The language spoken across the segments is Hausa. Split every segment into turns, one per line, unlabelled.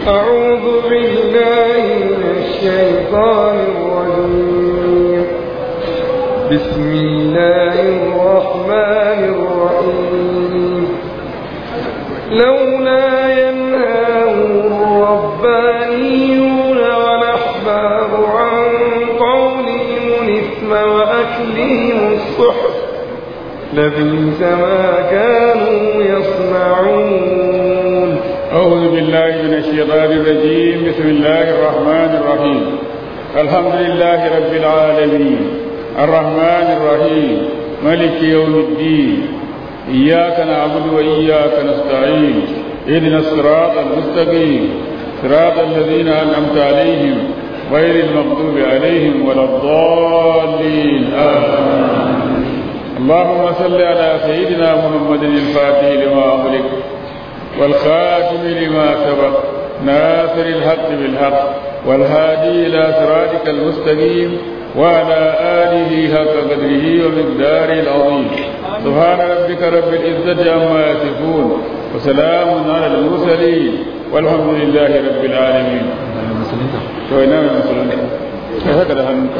أعوذ بالله من الشيطان الرجيم بسم الله الرحمن الرحيم لولا ينهاهم الربانيون والأحباب عن قولهم الإثم وأكلهم السحت لبئس ما كانوا يصنعون
أعوذ بالله من الشيطان الرجيم بسم الله الرحمن الرحيم الحمد لله رب العالمين الرحمن الرحيم ملك يوم الدين إياك نعبد وإياك نستعين اهدنا الصراط المستقيم صراط الذين أنعمت عليهم غير المغضوب عليهم ولا الضالين آمين اللهم صل على سيدنا محمد الفاتح لما أغلق والخاتم لما سبق ناصر الحق بالحق والهادي إلى صراطك المستقيم وعلى آله حق قدره ومقداره العظيم سبحان ربك رب العزة عما يصفون وسلام على المرسلين والحمد لله رب العالمين to ina mai musulunta sai haka da hannunka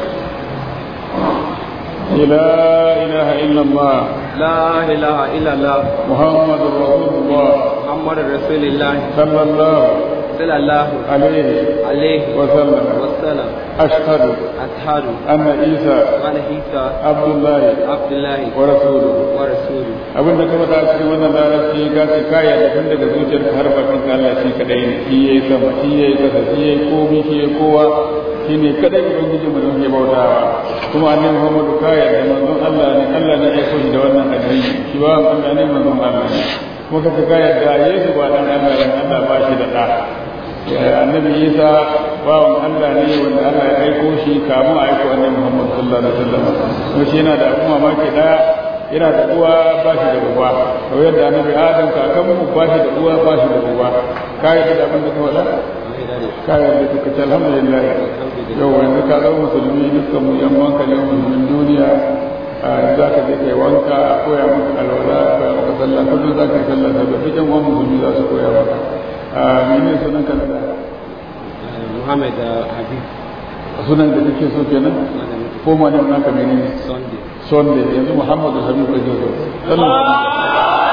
لا إله إلا الله
لا إله إلا الله
محمد رسول الله
محمد رسول الله
صلى الله
صلى الله
عليه
عليه
وسلم
وسلم
أشهد
أشهد
أن عيسى
أن عيسى
عبد الله
عبد الله
ورسوله
ورسوله
abin da ka faɗa cikin wannan larabci ka ce kaya da tun daga zuciyar ka har bakin ka Allah shi kadai ne shi yayi sama shi yayi kasa shi yayi komai shi yayi kowa shi ne kadai ubangiji mu da muke bautawa kuma annabi Muhammadu kaya da manzon Allah ne Allah ne ya aiko shi da wannan addini shi ba Allah ne manzon Allah ne kuma ka kaya da Yesu ba dan Allah ne Allah ba shi da da annabi Isa bawan Allah ne wanda Allah ya aiko shi kamun a aiko annabi Muhammad sallallahu alaihi wasallam kuma shi yana da kuma mamaki daya yana da uwa ba shi da uba kamar yadda annabi adam kakanmu ba shi da uwa ba shi da uba ka yi da abin da ka faɗa ka yi da kuka ce alhamdulillah yau yanzu ka zama musulmi dukkan mu yan wanka ne musulmin duniya za ka je kai wanka a koya maka alwala a koya maka sallah kullum za ka yi sallah da ba cikin wani musulmi za su koya maka mene sunan ka da
Muhammad Habib
sunan da kake so kenan ko ma ne naka menene
Sunday
sonde yanzu muhammadu habib ake so sannan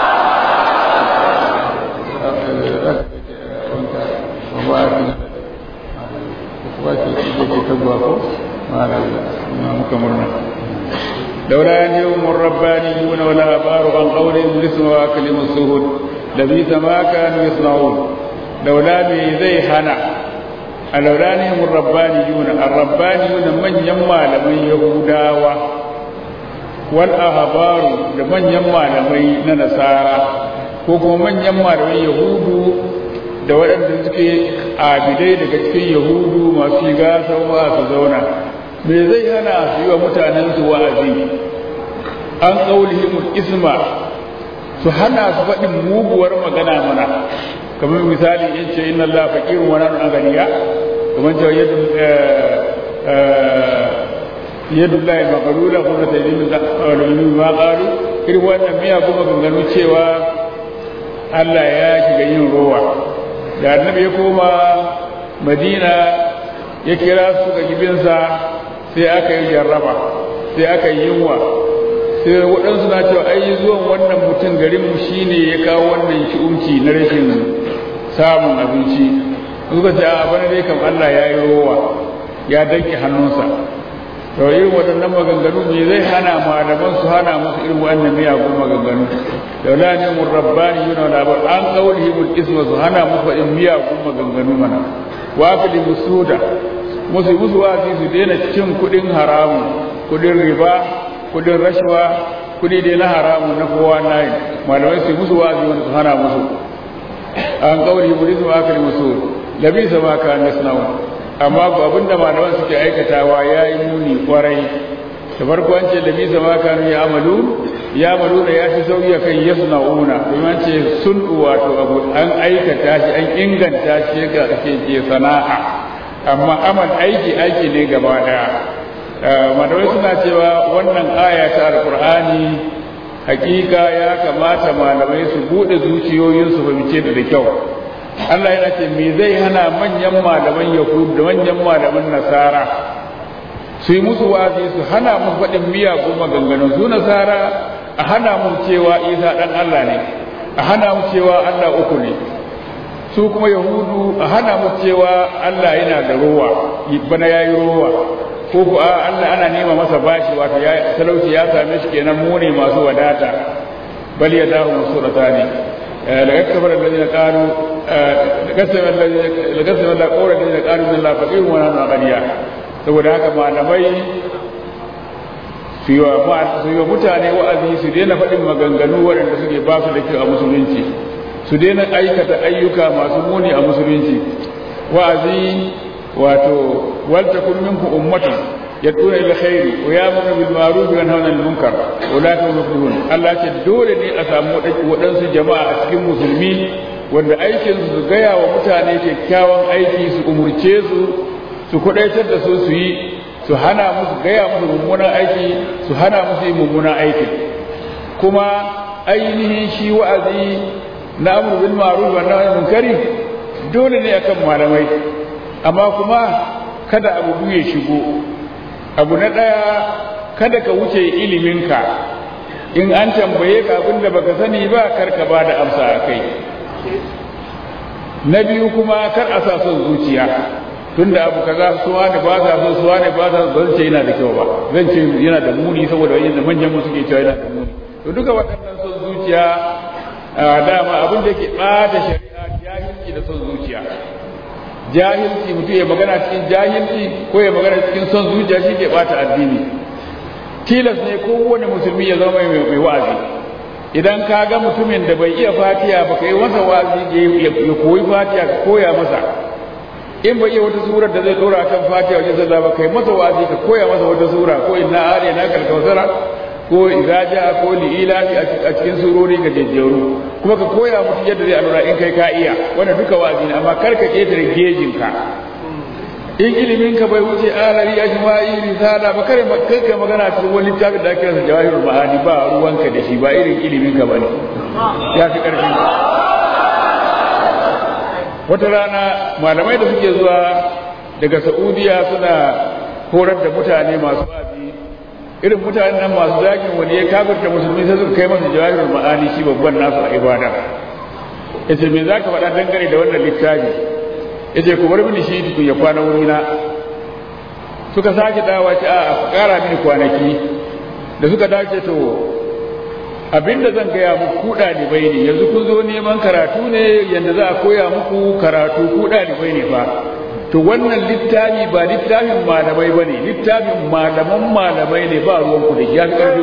لولا ينههم الربانيون ولا أبار عن قولهم الاسم وأكلهم السهود لبئس ما كانوا يصنعون لولا مي زي هنا لولا ينههم الربانيون الربانيون من يما لمن يهوداوا wal ahbaru da manyan malamai na nasara ko kuma manyan malamai yahudu da waɗanda suke abidai daga cikin yahudu masu shiga sauwa su zauna me zai hana su yi wa mutanen su wa'azi an qaulihim isma su hana su faɗin muguwar magana mana kamar misali in ce inna allaha faqirun wa nahnu aghniya kamar cewa yadda yadda Allah ya makalula kuma ta yi min ma qalu irin wannan miya kuma ganganu cewa Allah ya shiga yin rowa da annabi ya koma Madina ya kira su ga gibinsa sai aka yi jarraba sai aka yi yunwa sai waɗansu na cewa ai zuwan wannan mutum garin mu shine ya kawo wannan shi'umci na rashin samun abinci suka ce a bana dai kam Allah ya yi rowa ya danke hannunsa to irin waɗannan maganganu me zai hana malaman su hana musu irin wannan miyagun maganganu da la ne mun rabbani yuna labar an qawlihi bil isma su hana musu irin miyagun maganganu mana wa fil musuda musu musu wazi su daina cin kuɗin haramu kuɗin riba kuɗin rashwa kuɗi dai na haramu na kowa nayi malamai su musu wazi wanda su hana musu an qawlihi bil isma wa fil musud labisa ma kana yasna'u amma ba abinda malaman suke aikatawa ya yi muni kwarai da farko an ce labi zama kanu ya amalu ya amalu da ya fi sauki a kan yasu na'una domin an ce sun wato abu an aikata shi an inganta shi ga ake ce sana'a amma amal aiki aiki ne gaba daya malamai suna cewa wannan aya ta alkur'ani hakika ya kamata malamai su bude zuciyoyinsu fahimce da kyau Allah yana ce me zai hana manyan malaman Yahud da manyan malaman Nasara su yi musu wazi su hana mu faɗin miyagun maganganun su Nasara a hana mu cewa Isa ɗan Allah ne a hana mu cewa Allah uku ne su kuma Yahudu a hana mu cewa Allah yana da rowa bana yayi rowa ko ku a Allah ana nema masa bashi wato ya talauci ya same shi kenan mu ne masu wadata bal yadahu musuratani لقد كفر الذين قالوا لقسم الذين لقسم الله قول الذين قالوا ان الله فقير ونحن اغنياء saboda haka malamai su yi wa mutane wa'azi su daina faɗin maganganu waɗanda suke ba su da kyau a musulunci su daina aikata ayyuka masu muni a musulunci wa'azi wato walta kun minkum ummatun yad'una ila khairi wa ya'muru bil ma'ruf wa yanhauna 'anil munkar ulaika hum muflihun Allah ce dole ne a samu waɗansu jama'a a cikin musulmi wanda aikin su gaya wa mutane kyakkyawan aiki su umurce su su kudaitar da su su yi su hana musu gaya musu mummunan aiki su hana musu yi mummunan aiki kuma ainihin shi wa'azi na amru bil ma'ruf wa nahy munkari dole ne akan malamai amma kuma kada abu ya shigo abu na ɗaya kada ka wuce iliminka in an tambaye ka abin da baka sani ba kar ka ba da amsa a kai na biyu kuma kar a sa son zuciya tunda abu kaza suwa ne ba sa so suwa ne ba sa so zan ce yana da kyau ba zan ce yana da muni saboda yadda manyan mu suke cewa yana da muni to duka waɗannan son zuciya dama abin da ke ɓata shari'a jahilci da son zuciya jahilci mutum ya magana cikin jahilci ko ya magana cikin son zuciya shi ke bata addini tilas ne kowane musulmi ya zama mai wa'azi idan ka ga mutumin da bai iya fatiya ba ka yi masa wa'azi ya koyi fatiya ka koya masa in bai iya wata surar da zai dora kan fatiya wajen sallah ba ka yi masa wa'azi ka koya masa wata sura ko inna ariya na kalkausara ko izaja ko li'ilafi a cikin surori ga jejjeru kuma ka koya musu yadda zai alura in kai ka iya wanda duka wa'azi ne amma kar ka ketare gejin ka in ilimin ka bai wuce alari ajma'i risala ba kare kai ka magana cikin wani littafin da ake rasa jawahirul ma'ani ba ruwanka da shi ba irin ilimin ka bane ya fi karfin wata rana malamai da suke zuwa daga saudiya suna horar da mutane masu wa'azi irin mutanen nan masu zagin wani ya kafirta musulmi sai suka kai masa jawahirul ma'ani shi babban nasu a ibada yace me zaka faɗa dangane da wannan littafi yace ku bar mini shi tukun ya kwana wuri na suka sake dawa ce a ƙara mini kwanaki da suka dace to abinda zan gaya muku ku ɗalibai ne yanzu kun zo neman karatu ne yanda za a koya muku karatu ku ɗalibai ne fa to wannan littafi ba littafin malamai ba ne littafin malaman malamai ne ba ruwanku da ya ƙarfi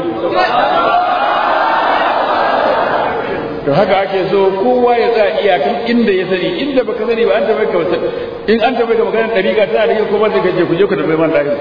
to haka ake so kowa ya tsaya iyakan inda ya sani inda baka sani ba an taɓa ka wata in an taɓa ka maganar ɗariƙa tana da kuma zai kaje ku je ku tambayi man ɗari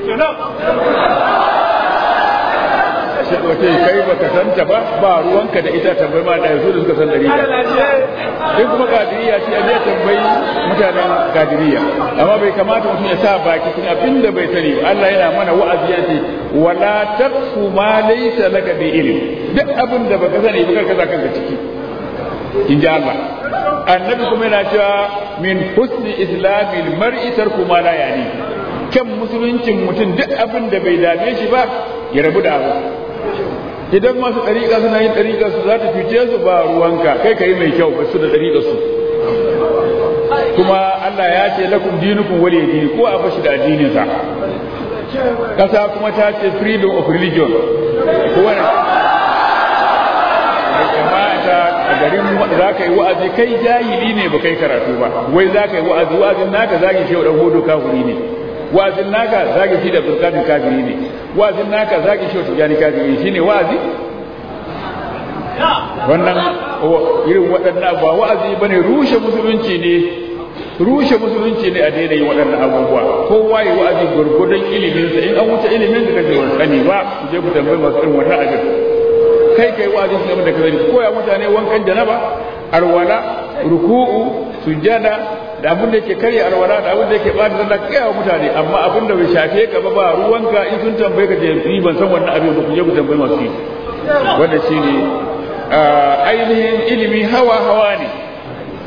wace kai baka santa ba ba ruwanka da ita tambayi man ɗari su da suka san ɗariƙa in kuma kadiriya ce a je tambayi mutanen kadiriya amma bai kamata mutum ya sa baki cikin abin da bai sani ba Allah yana mana wa'azi ya ce wala taqfu ma laysa laka bi ilm duk abin da baka sani ba kanka kanka ciki in ji Allah annabi kuma yana cewa min husni islamil mar'i tarku ma la yani kan musuluncin mutum duk abin da bai dame shi ba ya rabu da abu idan masu ɗariƙa suna yin ɗariƙa su za ta cuce su ba ruwanka kai ka yi mai kyau ba su da ɗariƙa su kuma Allah ya ce lakum dinukum wali dini ko a bashi da addininsa kasa kuma ta ce freedom of religion ko wani kamata a garin za ka yi wa'azi kai jahili ne ba kai karatu ba wai za ka yi wa'azi wa'azin naka zagi shi dan hodo kafiri ne wa'azin naka zagi shi da burkatun kafiri ne wa'azin naka zagi shi da jani kafiri shine wa'azi wannan irin waɗannan ba wa'azi bane rushe musulunci ne rushe musulunci ne a daina yin waɗannan abubuwa kowa yi wa'azi gurgudun iliminsa in an wuce ilimin da kake sani ba ku je ku tambayi masu irin wannan abin kai kai wa'azi su game da ka sani koya mutane wankan janaba arwala ruku'u sujjada da abin da yake karya arwala da abin da yake bada sallah kai wa mutane amma abin da bai shafe ka ba ba ruwanka in sun tambaye ka je yi ban san wannan abin ba ku je ku tambayi masu yi wanda shine ainihin ilimi hawa hawa ne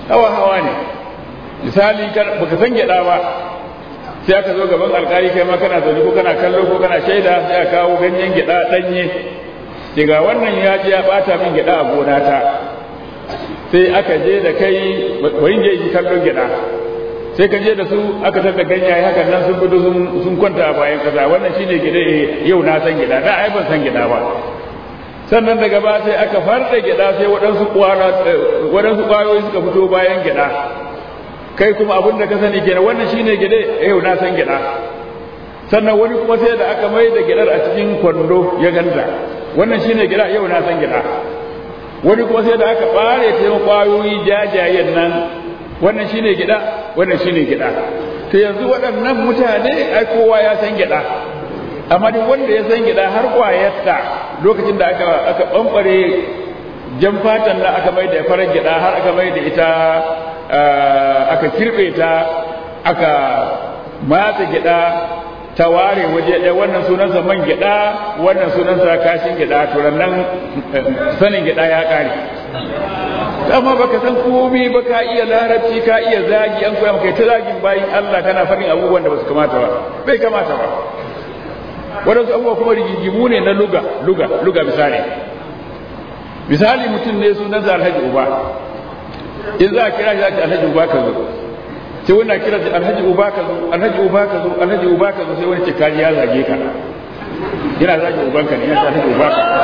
hawa hawa ne misali baka san gyada ba sai aka zo gaban alkali kai ma kana zaune ko kana kallo ko kana shaida sai aka kawo ganyen gyada danye daga wannan ya je ya bata min gyada a gona ta sai aka je da kai bari je yi kallon gyada sai ka je da su aka tada ganyaye hakan nan sun gudu sun kwanta a bayan kaza wannan shine gyada yau na san gyada da ai ban san gyada ba sannan daga ba sai aka farda gyada sai waɗansu waɗansu ƙwayoyi suka fito bayan gyada kai kuma abin da ka sani kenan wannan shine gyade yau na san gyada sannan wani kuma sai da aka mai da gyadar a cikin kwando ya ganda wannan shine gyada yau na san gyada wani kuma sai da aka bare ta yin ƙwayoyi jajayen nan wannan shine gyada wannan shine gyada to yanzu waɗannan mutane ai kowa ya san gyada amma duk wanda ya san gida har kwayarta lokacin da aka aka bambare jan fatan nan aka mai da farar gida har aka mai da ita aka kirbe ta aka matsa gida ta ware waje ɗaya wannan sunansa man gida wannan sunansa kashin gida to nan sanin gida ya ƙare amma baka san komai ba ka iya larabci ka iya zagi an koya maka ta zagin bayin Allah kana faɗin abubuwan da ba su kamata ba bai kamata ba waɗansu abubuwa kuma rigigimu ne na luga luga luga misali misali mutum ne sunansa alhaji uba in za a kira shi ake alhaji uba ka zo sai wani kira shi alhaji uba ka zo alhaji uba ka zo alhaji uba ka zo sai wani ce kaji ya zage ka yana zage ubanka ne yana alhaji uba ka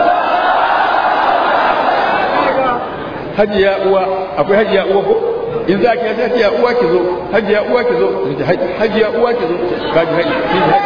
hajiya uwa akwai hajiya uwa ko in za ki ya hajiya uwa ki zo hajiya uwa ki zo hajiya uwa ki zo kaji hajiya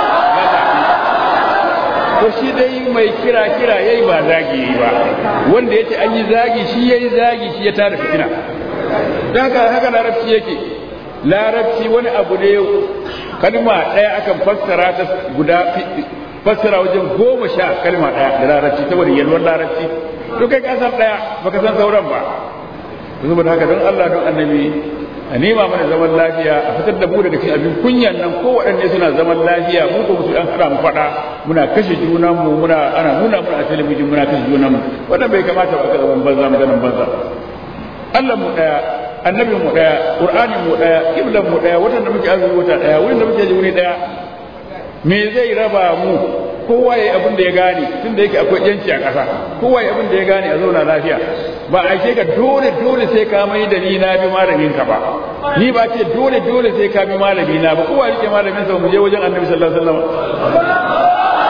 to shi dai mai kira kira yayi ba zagi ba wanda yace an yi zagi shi yayi zagi shi ya tada fitina dan haka haka larabci yake larabci wani abu ne kalma daya akan fassara ta guda fassara wajen goma sha kalma daya da larabci saboda yalwar larabci to kai ka san daya baka san sauran ba saboda haka don Allah don annabi a nema mana zaman lafiya a fitar da mu daga cikin abin kunyan nan ko waɗanne suna zaman lafiya mu ko musu dan hada mu faɗa muna kashe junan mu muna ana nuna muna a talabijin muna kashe junan mu wannan bai kamata ba ka zaman banza maganan banza Allah mu daya annabi mu daya qur'ani mu daya kiblan mu daya watan da muke azumi wata daya wurin da muke ji wuri daya me zai raba mu kowa ya abin da ya gane tun da yake akwai yanci a ƙasa kowa ya abin da ya gane a zauna lafiya ba a ce ka dole dole sai ka mai da ni na bi malamin ka ba ni ba ce dole dole sai ka bi malami na ba kowa rike malamin sa mu je wajen annabi sallallahu alaihi wasallam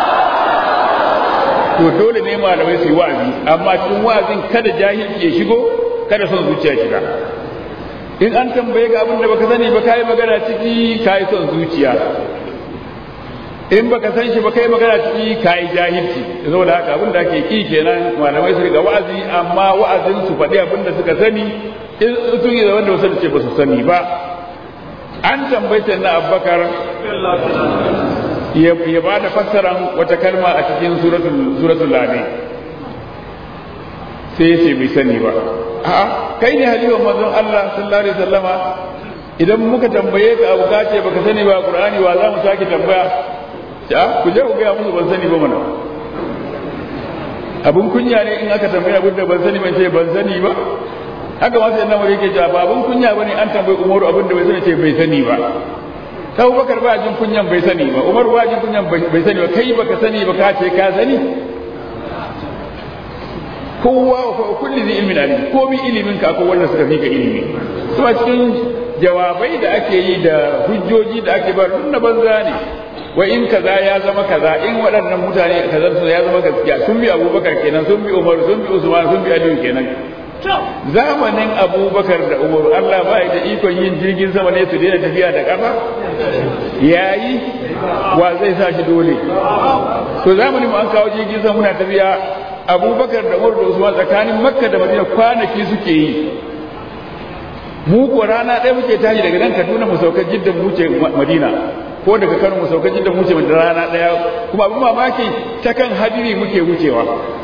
to dole ne malamai su yi wa'azi amma cikin wa'azin kada jahilci ya shigo kada son zuciya shiga in an tambaye ga abin da baka sani ba kai magana ciki kai son zuciya in baka san shi ba kai magana ciki kai jahilci saboda haka abin da ake ki kenan malamai su riga wa'azi amma wa'azin su faɗi abin da suka sani in sun yi da wanda wasu ce ba su sani ba an tambaye na abbakar ya ba da fassaran wata kalma a cikin suratul lami sai ya ce bai sani ba a'a kai ne halifan manzon Allah sallallahu alaihi wasallama idan muka tambaye ka abu ka ce baka sani ba qur'ani wa za mu sake tambaya ya ku je ku ga musu ban sani ba mana abun kunya ne in aka tambaye abin da ban sani ban ce ban sani ba haka ma sai annabi yake cewa ba abun kunya bane an tambaye Umaru abin da bai sani ce bai sani ba ta Abubakar ba jin kunyan bai sani ba Umar ba jin kunyan bai sani ba kai baka sani ba ka ce ka sani kowa wa kulli zai ilmin alim ko bi ilimin ka ko wanda suka fi ka ilimi kuma cikin jawabai da ake yi da hujjoji da ake bar na banza ne wa in kaza ya zama kaza in waɗannan mutane kaza su ya zama gaskiya sun bi abubakar kenan sun bi umar sun bi usman sun bi aliyu kenan zamanin abubakar da umar allah ba da ikon yin jirgin sama ne su daina tafiya da ƙafa yayi wa zai sa shi dole to zamanin mu an kawo jirgin sama muna tafiya abubakar da umar da usman tsakanin makka da madina kwanaki suke yi mu ko rana ɗaya muke tashi daga nan kaduna mu sauka jidda mu wuce madina ko daga kano mu sauka jidda mu wuce madina rana ɗaya kuma abin mamaki ta kan hadiri muke wucewa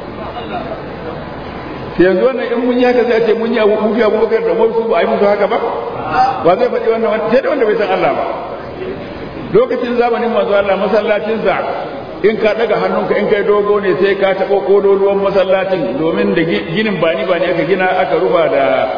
yanzu wannan in mun yi haka sai a ce mun yi abu mun fi abubakar da umar su ba a yi musu haka ba ba zai faɗi wannan sai da wanda bai san Allah ba lokacin zamanin manzo Allah masallacinsa in ka daga hannunka in kai dogo ne sai ka taɓa kololuwan masallacin domin da ginin bani bani aka gina aka rufa da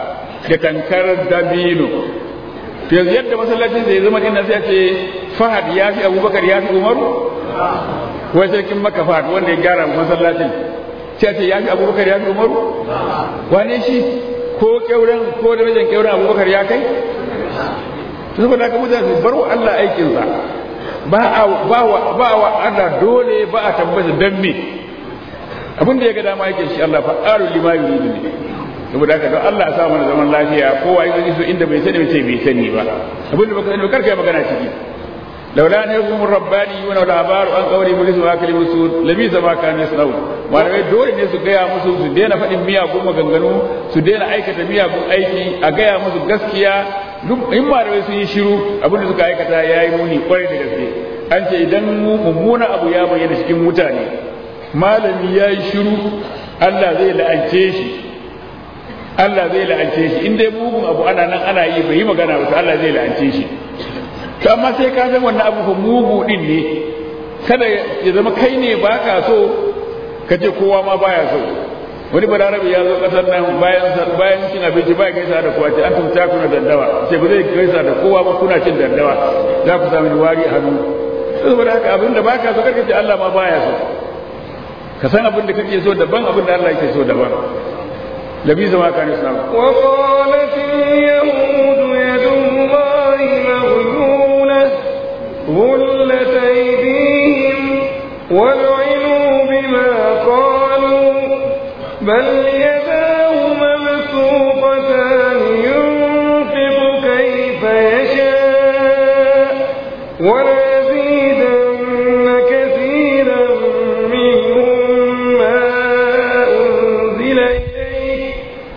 da tankarar dabino to yanzu yadda masallacin zai zama ina sai ce fahad ya fi abubakar ya fi umaru wai sarkin maka fahad wanda ya gyara masallacin sai ce ya fi abubakar ya fi umaru wane shi ko kyauren ko da wajen kyauren abubakar ya kai saboda haka mutane bar wa Allah aikinsa ba a ba wa ba wa Allah dole ba a tabbata dan me abin da ya ga dama yake shi Allah fa'alu lima yuridu ne saboda haka don Allah ya sa mana zaman lafiya kowa ya so inda bai sani bai bai sani ba abin da baka sani ba karka yi magana ciki laula an yakum rabbani wa la habaru an qawli mulis wa akli musul labi sama kan yasnau malamai dole ne su gaya musu su daina faɗin miyagun maganganu su daina aikata miyagun aiki a gaya musu gaskiya duk in malamai sun yi shiru abin da suka aikata yayi muni kwarai da gaske an ce idan mummuna abu ya bayyana cikin mutane malami ya yi shiru Allah zai la'ance shi Allah zai la'ance shi in dai mugun abu ana nan ana yi bai yi magana ba to Allah zai la'ance shi to amma sai ka san wannan abu fa mugu din ne kada ya zama kai ne baka so ka ce kowa ma baya so wani balarabe ya zo kasar nan bayan bayan cin abinci ba gaisa da kowa ce an tumta kuna daddawa sai ba zai gaisa da kowa ba kuna cin daddawa za ku samu wari a hannu saboda haka abin da baka so karka ce Allah ma baya so ka san abin da kake so daban abin da Allah yake so daban labi zama kan islam
wa qalat al-yahud yadullahi maghlulah غلت أيديهم ولعنوا بما قالوا بل يداه مبسوطتان ينفق كيف يشاء وليزيدن كثيرا منهم ما أنزل إليك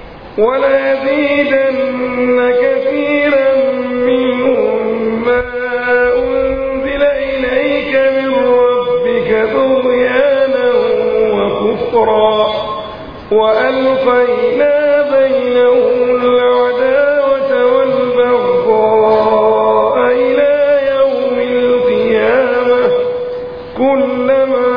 وليزيدن كثيرا منهم ما أنزل إليك من ربك طغيانا وكفرا وألقينا بينهم العداوة والبغضاء إلى يوم القيامة كلما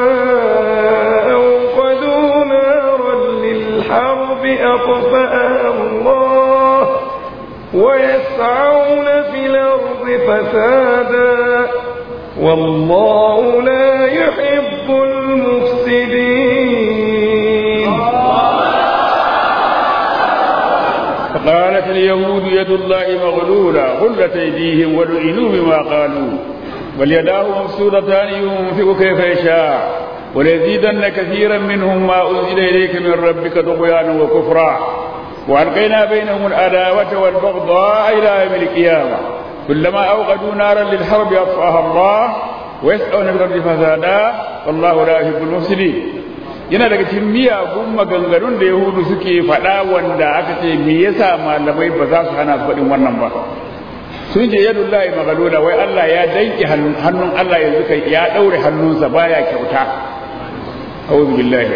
أوقدوا نارا للحرب أطفأها الله ويسعون في الأرض فسادا والله لا يحب المفسدين
فقالت اليهود يد الله مغلولة غلت أيديهم ولعنوا بما قالوا بل يداه مبسوطتان ينفق كيف يشاء وليزيدن كثيرا منهم ما أنزل إليك من ربك طغيانا وكفرا وألقينا بينهم العداوة والبغضاء إلى يوم القيامة كلما أوقدوا نارا للحرب أطفأها الله ويسعون في الأرض فسادا والله لا يحب المفسدين yana daga cikin miyagun maganganun da yahudu suke faɗa wanda aka ce me yasa malamai ba za su hana su faɗin wannan ba sun ce yadu lahi magaluna wai Allah ya danki hannun Allah yanzu kai ya ɗaure hannunsa baya kyauta a'udhu billahi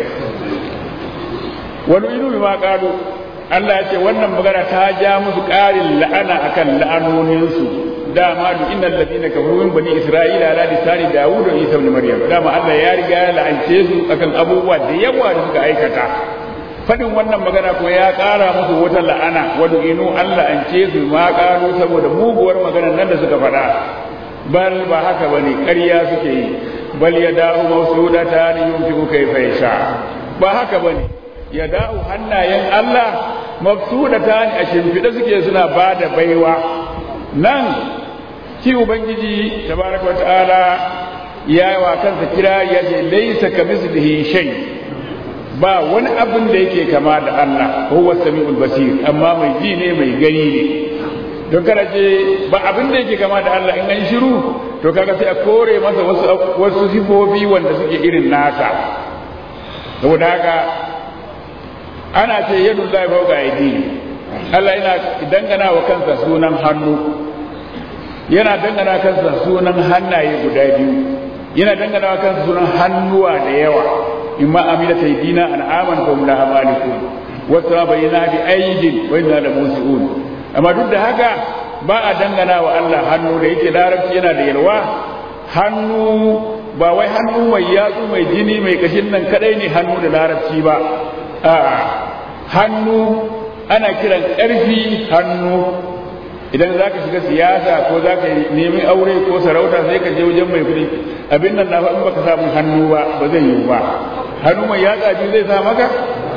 wani ilu ma qalu Allah ya ce wannan magana ta ja musu ƙarin la'ana akan la'anoninsu dama duk innal ladina kafaru min bani isra'ila ala lisani dawud wa isa ibn maryam dama Allah ya riga ya la'ance su akan abubuwa da yawa da suka aikata fadin wannan magana ko ya ƙara musu wata la'ana wa inu Allah an ce su ma ƙaro saboda muguwar maganar nan da suka faɗa bal ba haka bane ƙarya suke yi bal yadahu mawsudatan yunfiqu kayfa yasha ba haka bane yadahu hannayen Allah mabsudatan a shimfiɗe suke suna bada baiwa nan shi ubangiji tabaraka wata'ala ya yi wa kansa kira ya ce laisa ka mislihi shay ba wani abin da yake kama da Allah huwa samiul basir amma mai ji ne mai gani ne don kana ce ba abin da yake kama da Allah in an shiru to kaga sai a kore masa wasu wasu sifofi wanda suke irin nasa saboda haka ana ce yadu Allah fawqa aidi Allah yana dangana wa kansa sunan hannu yana dangana kansa sunan hannaye guda biyu yana dangana kansa sunan hannuwa da yawa imma amina taydina an aman fa la amalikun wa tabayyana bi aydin wa inna la musiun amma duk da haka ba a dangana wa Allah hannu da yake larabci yana da yalwa hannu ba wai hannu mai yatsu mai jini mai kashin nan kadai ne hannu da larabci ba a'a hannu ana kiran ƙarfi hannu idan za ka shiga siyasa ko za ka nemi aure ko sarauta sai ka je wajen mai kuɗi abin nan na faɗin baka samun hannu ba ba zai yiwu ba hannu mai yatsa biyu zai sa maka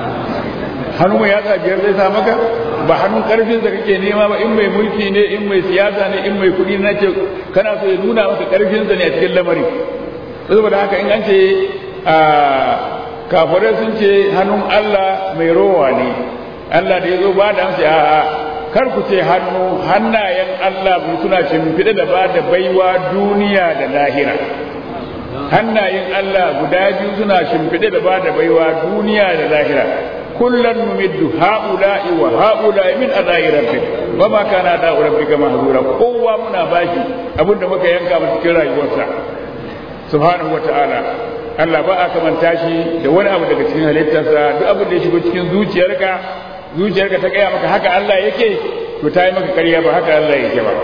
hannu mai yatsa biyar zai sa maka ba hannun karfin da kake nema ba in mai mulki ne in mai siyasa ne in mai kuɗi na ce kana so ya nuna maka karfin sa ne a cikin lamarin saboda haka in an ce a kafirai sun ce hannun Allah mai rowa ne Allah da ya zo ba da amsa a'a kar ku ce hannu hannayen Allah mu suna shimfiɗe da ba da baiwa duniya da lahira hannayen Allah guda biyu suna shimfiɗe da ba da baiwa duniya da lahira kullum numiddu ha'ula'i wa ha'ula'i min adai rabbik wa ma kana da rabbika mahzura kowa muna bashi abinda muka yanka mu cikin rayuwarsa subhanahu wa ta'ala Allah ba a kamanta shi da wani abu daga cikin halittarsa duk abin da ya shigo cikin zuciyarka zuciyarka ta gaya maka haka Allah yake to ta yi maka ƙarya ba haka Allah yake ba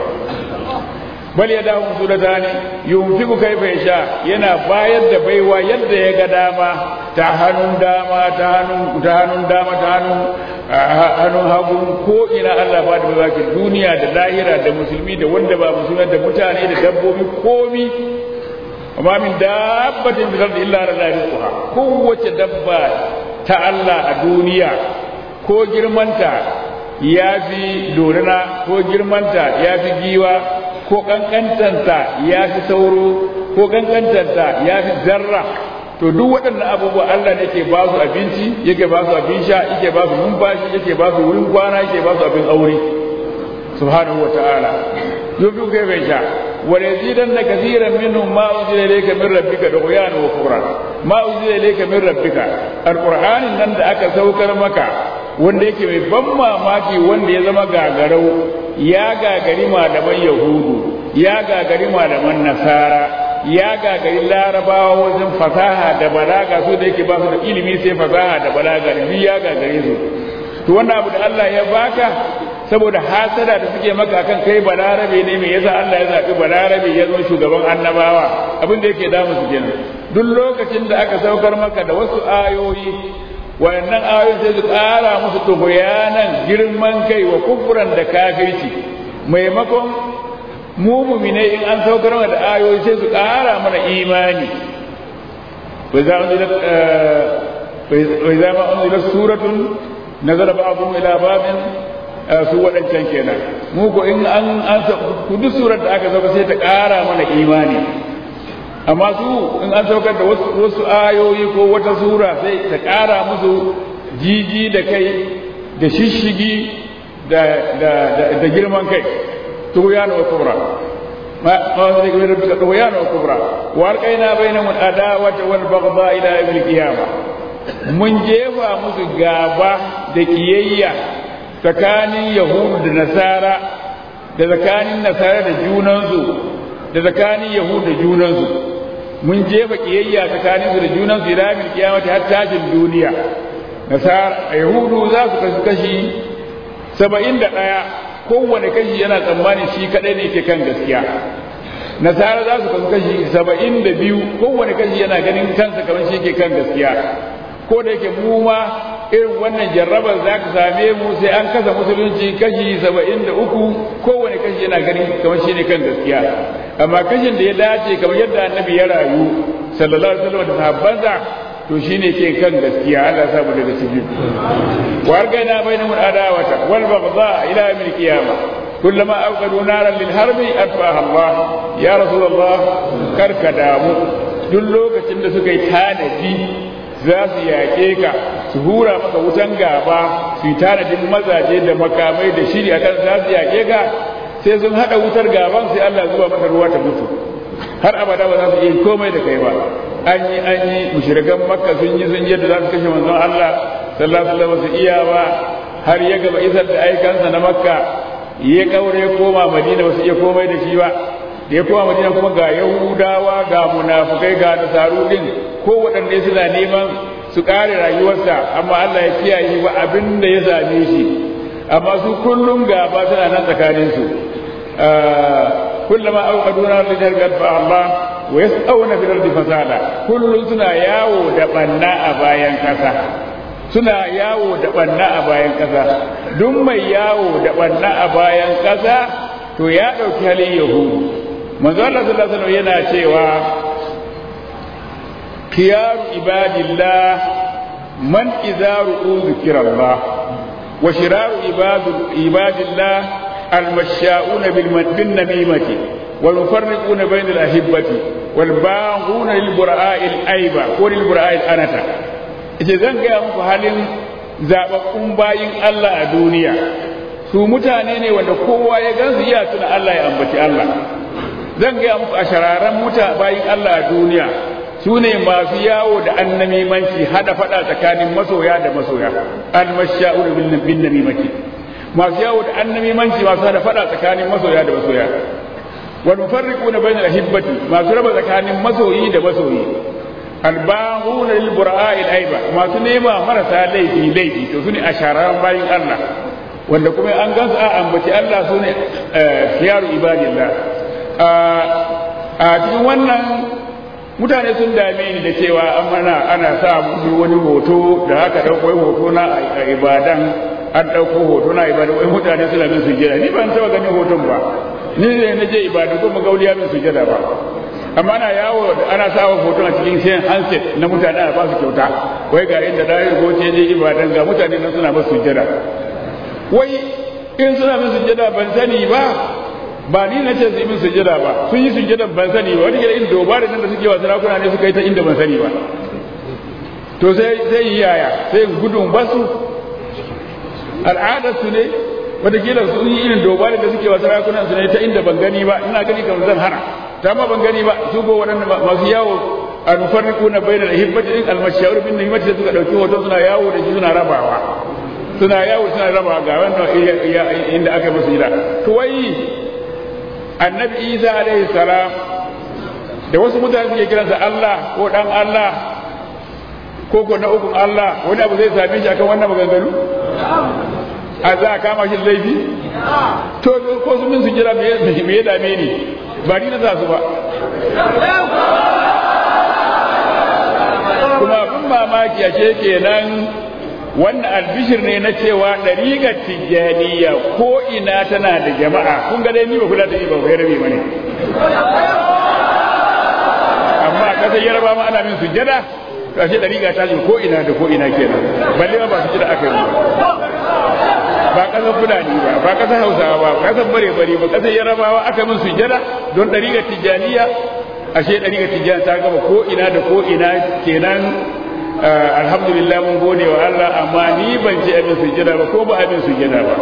bal ya dawo su da tani yunfiku kaifa yasha yana bayar da baiwa yadda ya ga dama ta hannun dama ta hannun ta hannun dama ta hannun hannun hagu ko ina Allah ba da baiwa ke duniya da lahira da musulmi da wanda ba musulmi da mutane da dabbobi komi amma min dabbatin bil ardi illa ala rizquha kowace dabba ta Allah a duniya ko girmanta ya fi dorina ko girmanta ya fi giwa ko kankantanta ya fi sauro ko kankantanta ya fi zarra to duk waɗannan abubuwa Allah ne ke ba su abinci yake ba su abin sha yake ba su numfashi yake ba su wurin kwana yake ba su abin aure subhanahu wa ta'ala yubi kai bai sha wa yazidanna kathiran minhum ma unzila ilayka min rabbika dughyan wa kufra ma unzila ilayka min rabbika alqur'anin nan da aka saukar maka wanda yake mai ban mamaki wanda ya zama gagarau ya gagari malaman yahudu ya gagari malaman nasara ya gagari larabawa wajen fasaha da balaga su da yake ba su da ilimi sai fasaha da balaga da ya gagare su to wannan abu da Allah ya baka saboda hasada da suke maka akan kai balarabe ne me yasa Allah ya zabi balarabe ya zo shugaban annabawa abin da yake damu su kenan duk lokacin da aka saukar maka da wasu ayoyi wayannan ayoyin sai su ƙara musu tuhuyanan girman kai wa kufran da kafirci maimakon mu mumine in an saukar da ayoyi sai su ƙara mana imani وإذا ما أنزلت سورة نزل بعضهم إلى بعض su waɗancan kenan mu ko in an an ku duk surar da aka sauka sai ta ƙara mana imani amma su in an saukar da wasu ayoyi ko wata sura sai ta ƙara musu jiji da kai da shishigi da girman kai tughyan wa kubra ma ma zai ga rabbika tughyan wa kubra wa alqaina bainahum al-adawata wal baghdha ila yawm al-qiyamah mun jefa musu gaba da kiyayya tsakanin yahudu da nasara da tsakanin nasara da junansu da tsakanin yahudu da junansu mun jefa kiyayya tsakanin su da junansu ila yawm al-qiyamah har tashin duniya nasara yahudu za su kasu kashi saba'in da ɗaya kowane kashi yana tsammanin shi kaɗai ne ke kan gaskiya nasara za su kasu kashi saba'in da biyu kowane kashi yana ganin kansa kamar shi ke kan gaskiya ko da yake mu ma irin wannan jarrabar za ka same mu sai an kasa musulunci kashi saba'in da uku kowane kashi yana ganin kamar shi ne kan gaskiya amma kashin da ya dace kamar yadda annabi ya rayu sallallahu alaihi wasallam da sahabbansa to shine ke kan gaskiya Allah samu daga ciki wa argaina bainahum adawata wal baghdha ila yawm al qiyamah kullama awqadu naran lil harbi atfaha Allah ya rasulullah karka damu duk lokacin da suka yi tanadi za su yaƙe ka su hura maka wutan gaba su yi tanadin mazaje da makamai da shiri akan za su yaƙe ka sai sun haɗa wutar gaban sai Allah zuba maka ruwa ta mutu har abada ba za su iya komai da kai ba an yi an yi mushrikan makka sun yi sun yadda za su kashe manzon Allah sallallahu alaihi wasallam su iya ba har ya gaba isar da aikansa na makka ya kaure koma madina ba su iya komai da shi ba da ya koma madina kuma ga yahudawa ga munafukai ga nasaru din ko waɗanne suna neman su ƙare rayuwarsa amma Allah ya kiyaye ba abin da ya same shi amma su kullum gaba suna nan tsakaninsu كلما أوقدوا نارا لتهلك أطفأها الله ويسأون في الأرض فسادا كل سنا ياو دبنا أبايا كسا suna yawo da banna a bayan ƙasa duk mai yawo da banna a bayan ƙasa to ya ɗauki halin yahudu manzo Allah sallallahu alaihi wasallam yana cewa khiyaru ibadillah man idza ru'u zikrallah wa shiraru ibadillah المشاؤون بالنميمة والمفرقون بين الأحبة والباغون للبراء الأيبة وللبراء الأنة إذا zan gaya muku halin zaɓaɓɓun bayin Allah a duniya su mutane ne wanda kowa ya gansu iya tuna Allah ya ambaci Allah zan gaya muku a shararan muta bayin Allah a duniya su ne masu yawo da annamimanci hada faɗa tsakanin masoya da masoya al-masha'ur bin namimati masu yawo da annamimanci masu hada fada tsakanin masoya da masoya wal mufarriquna bayna al-hibbati masu raba tsakanin masoyi da masoyi albahuna lil bura'a al aiba masu nema marasa laifi laifi to sune asharan bayin Allah wanda kuma an gansu a ambaci Allah sune khiyaru ibadillah a cikin wannan mutane sun dame ni da cewa an mana ana sa musu wani hoto da haka dauko hoto na a ibadan an ɗauko hoto na ibada wai mutane suna min sujjada ni ban taɓa ganin hoton ba ni ne na je ibada ko magauliya min sujjada ba amma ana yawo ana sawa hoton a cikin sayan handset na mutane a ba su kyauta wai ga inda da goce je ibadan ga mutane nan suna masu sujjada wai in suna min sujjada ban sani ba ba ni na ce su yi min sujjada ba sun yi sujjada ban sani ba wani gida in dobarin nan da suke wa sarakuna ne suka yi ta inda ban sani ba to sai sai yaya sai gudun basu al'adarsu ne watakila sun yi irin dobarin da suke wa sarakunan su ne ta inda ban gani ba ina gani kamar zan hana ta ma ban gani ba su ko waɗanda masu yawo a nufarriku na bayyana da hibbati din almashawar bin himmati da suka ɗauki hoton suna yawo da shi suna rabawa suna yawo suna rabawa ga wannan inda aka musu gida to wai annabi isa alaihi salam da wasu mutane suke kiransa allah ko dan allah ko ko na ukun allah wani abu zai same shi akan wannan maganganu a za a kama shi laifi to ko su min su jira me ya dame ni ba ni na sa su ba kuma abin mamaki a ce kenan wannan albishir ne na cewa ɗariƙar tijjaniya ko ina tana da jama'a kun ga dai ni ba kula da ni ba bai rabe bane amma a ƙasar yarba ma ana min sujjada to ashe ɗariƙa ta ko ina da ko ina kenan balle ma ba su jira aka yi ba ba ƙasar fulani ba ba ƙasar hausawa ba ƙasar bare bare ba ƙasar yarabawa aka min sujjada don ɗariƙar tijjaniya ashe ɗariƙar tijjaniya ta gama ko ina da ko ina kenan alhamdulillah mun gode wa Allah amma ni ban ji abin sujjada ba ko ba abin sujjada ba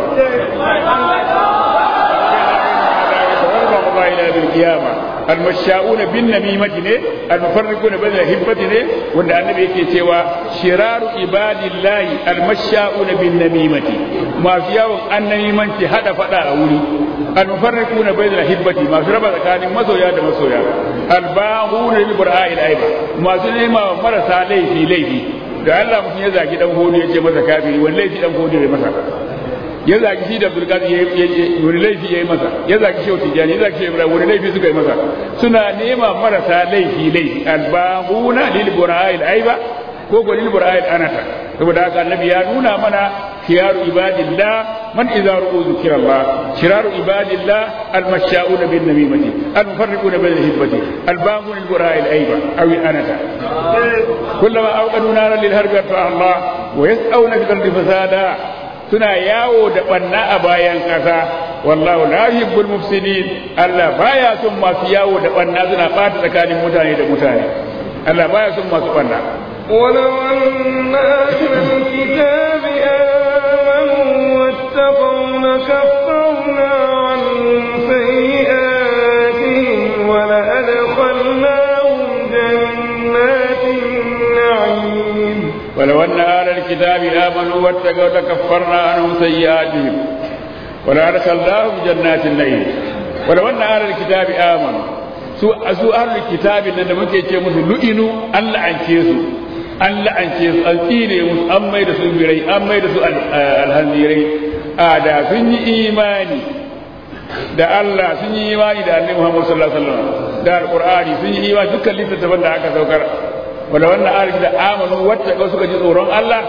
إلى بالقيامة المشاؤون بالنميمة ne المفرقون بين الهبة ne wanda annabi yake cewa shiraru ibadillahi almasha'una bin namimati masu yawon annamimanci hada fada a wuri almufarriquna bayna alhibbati masu raba tsakanin masoya da masoya albahuna bil bura'il aiba masu nema marasa laifi laifi da Allah mutum ya zagi dan hodo ya ce masa kafiri wani laifi dan hodo ya masa ya zagi shi da Abdulkadir wani laifi ya yi masa ya zagi shi Tijani ya zagi shi Ibrahim wani laifi suka yi masa suna nema marasa laifi laifi albahuna lil bura'il aiba ko ko lil bura'il anata saboda haka annabi ya nuna mana khiyaru ibadillah man idza ru'u zikrallah shiraru ibadillah almasha'una bin namimati almufarriquna bil hibbati albahuna lil bura'il aiba aw anata kullama awqadu naran lil harbi Allah wa yas'auna fil ardi fasada suna yawo da banna a bayan ƙasa wallahu la yuhibbul mufsidin Allah baya son masu yawo da banna suna ɓata tsakanin mutane da mutane Allah baya son masu banna
ولو أن أهل الكتاب آمنوا واتقوا لكفرنا عنهم سيئاتهم ولأدخلناهم جنات النعيم
ولو أن أهل الكتاب آمنوا واتقوا لكفرنا عنهم سيئاتهم ولأدخلناهم جنات النعيم ولو أن أهل الكتاب آمنوا su su ahlul kitabi nan da muke ce musu lu'inu an la'ance su an la'ance su an tsire musu an mai da su birai an mai da su alhanzirai a da sun yi imani da Allah sun yi imani da Annabi Muhammad sallallahu alaihi wasallam da alqur'ani sun yi imani dukkan littattafan da aka saukar wanda wannan arziki da amanu wata suka ji tsoron Allah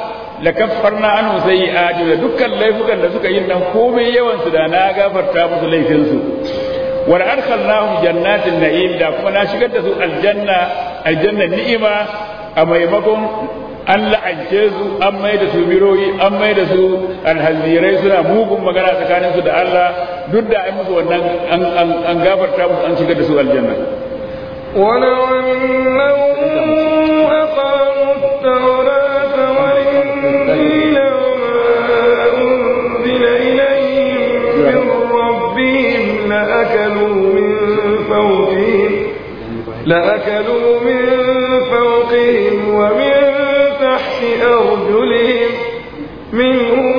la kaffarna anhu sayyi'ati da dukkan laifukan da suka yi nan komai yawan su da na gafarta musu laifin su wa adkhalnahum jannatin na'im da kuma na shigar da su aljanna aljanna ni'ima a maimakon an la'ance su an mai da su biroyi an mai da su alhazirai suna mugun magana tsakanin su da Allah duk da an musu wannan an gafarta musu an shigar da su aljanna
ولو أنهم أقاموا التوراة والإنجيل وما أنزل إليهم من ربهم لأكلوا من فوقهم لأكلوا من فوقهم ومن تحت أرجلهم منهم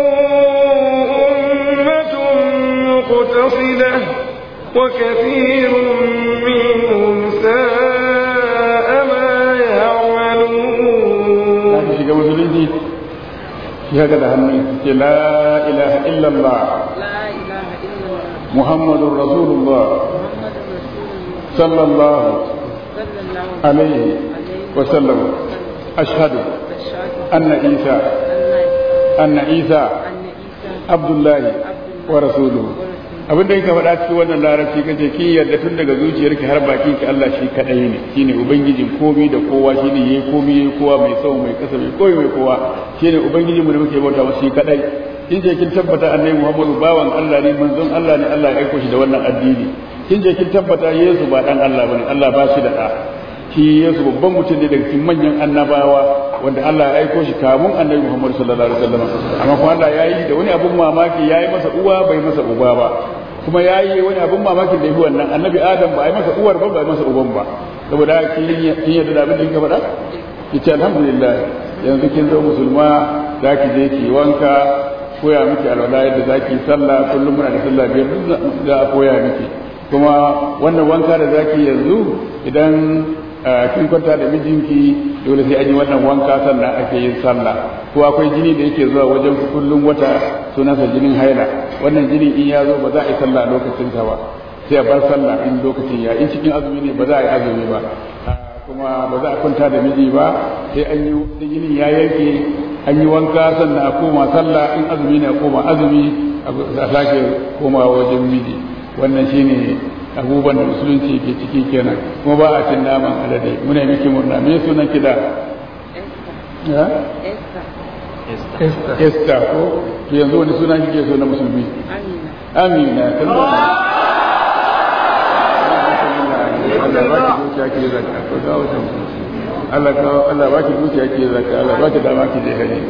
أمة مقتصدة وكثير منهم ساء ما يعملون
shiga musulunci shi haka da hannu ce la ilaha illallah
لا إله إلا الله
muhammadun rasulullah
محمد رسول الله
sallallahu
صلى الله
alaihi wa sallam ashhadu
والشهادة
anna isa
أن
anna isa
أن عيسى
abdullahi wa rasuluhu abin da yake faɗa cikin wannan larabci kace kin yarda tun daga zuciyarki har bakin ki Allah shi kadai ne shine ubangijin komai da kowa shine yayi komai yayi kowa mai tsawo mai kasa mai koyi mai kowa shine ubangijin mu da muke bauta masa shi kadai kin je kin tabbata annabi Muhammadu bawan Allah ne manzon Allah ne Allah ya aiko shi da wannan addini kin je kin tabbata Yesu ba dan Allah bane Allah ba shi da da shi Yesu babban mutum ne daga cikin manyan annabawa wanda Allah ya aiko shi kamun annabi Muhammad sallallahu alaihi wasallam amma kuma Allah ya yi da wani abun mamaki ya yi masa uwa bai masa uba ba kuma ya yi wani abun mamakin da yi wannan annabi Adam ba a yi masa uwar ba ba a yi masa uban ba saboda kin kin yadda da abin da kika faɗa yace alhamdulillah yanzu kin zo musulma za ki je ki wanka koya miki alwala yadda za ki sallah kullum muna da sallah biyar duk za a koya miki kuma wannan wanka da za ki yanzu idan kin kwanta da mijinki dole sai an yi wannan wanka sannan ake yin sallah ko akwai jini da yake zuwa wajen kullum wata sunansa jinin haila wannan jini in ya zo ba za a yi sallah lokacin sa ba sai a bar sallah in lokacin ya in cikin azumi ne ba za a yi azumi ba kuma ba za a kwanta da miji ba sai an yi jinin ya yanke an yi wanka sannan a koma sallah in azumi ne a koma azumi a sake komawa wajen miji wannan shine abubuwan da musulunci ke ciki kenan kuma ba a cin naman alade muna miki murna me sunan ki da ya
إستا
Esther ko to yanzu wani suna kike so na musulmi
أمينة
Amina kan da Allah ba ki dukiya ke zakka to ga wata Allah ka Allah ba ki dukiya ke zakka Allah ba ki dama ki je haji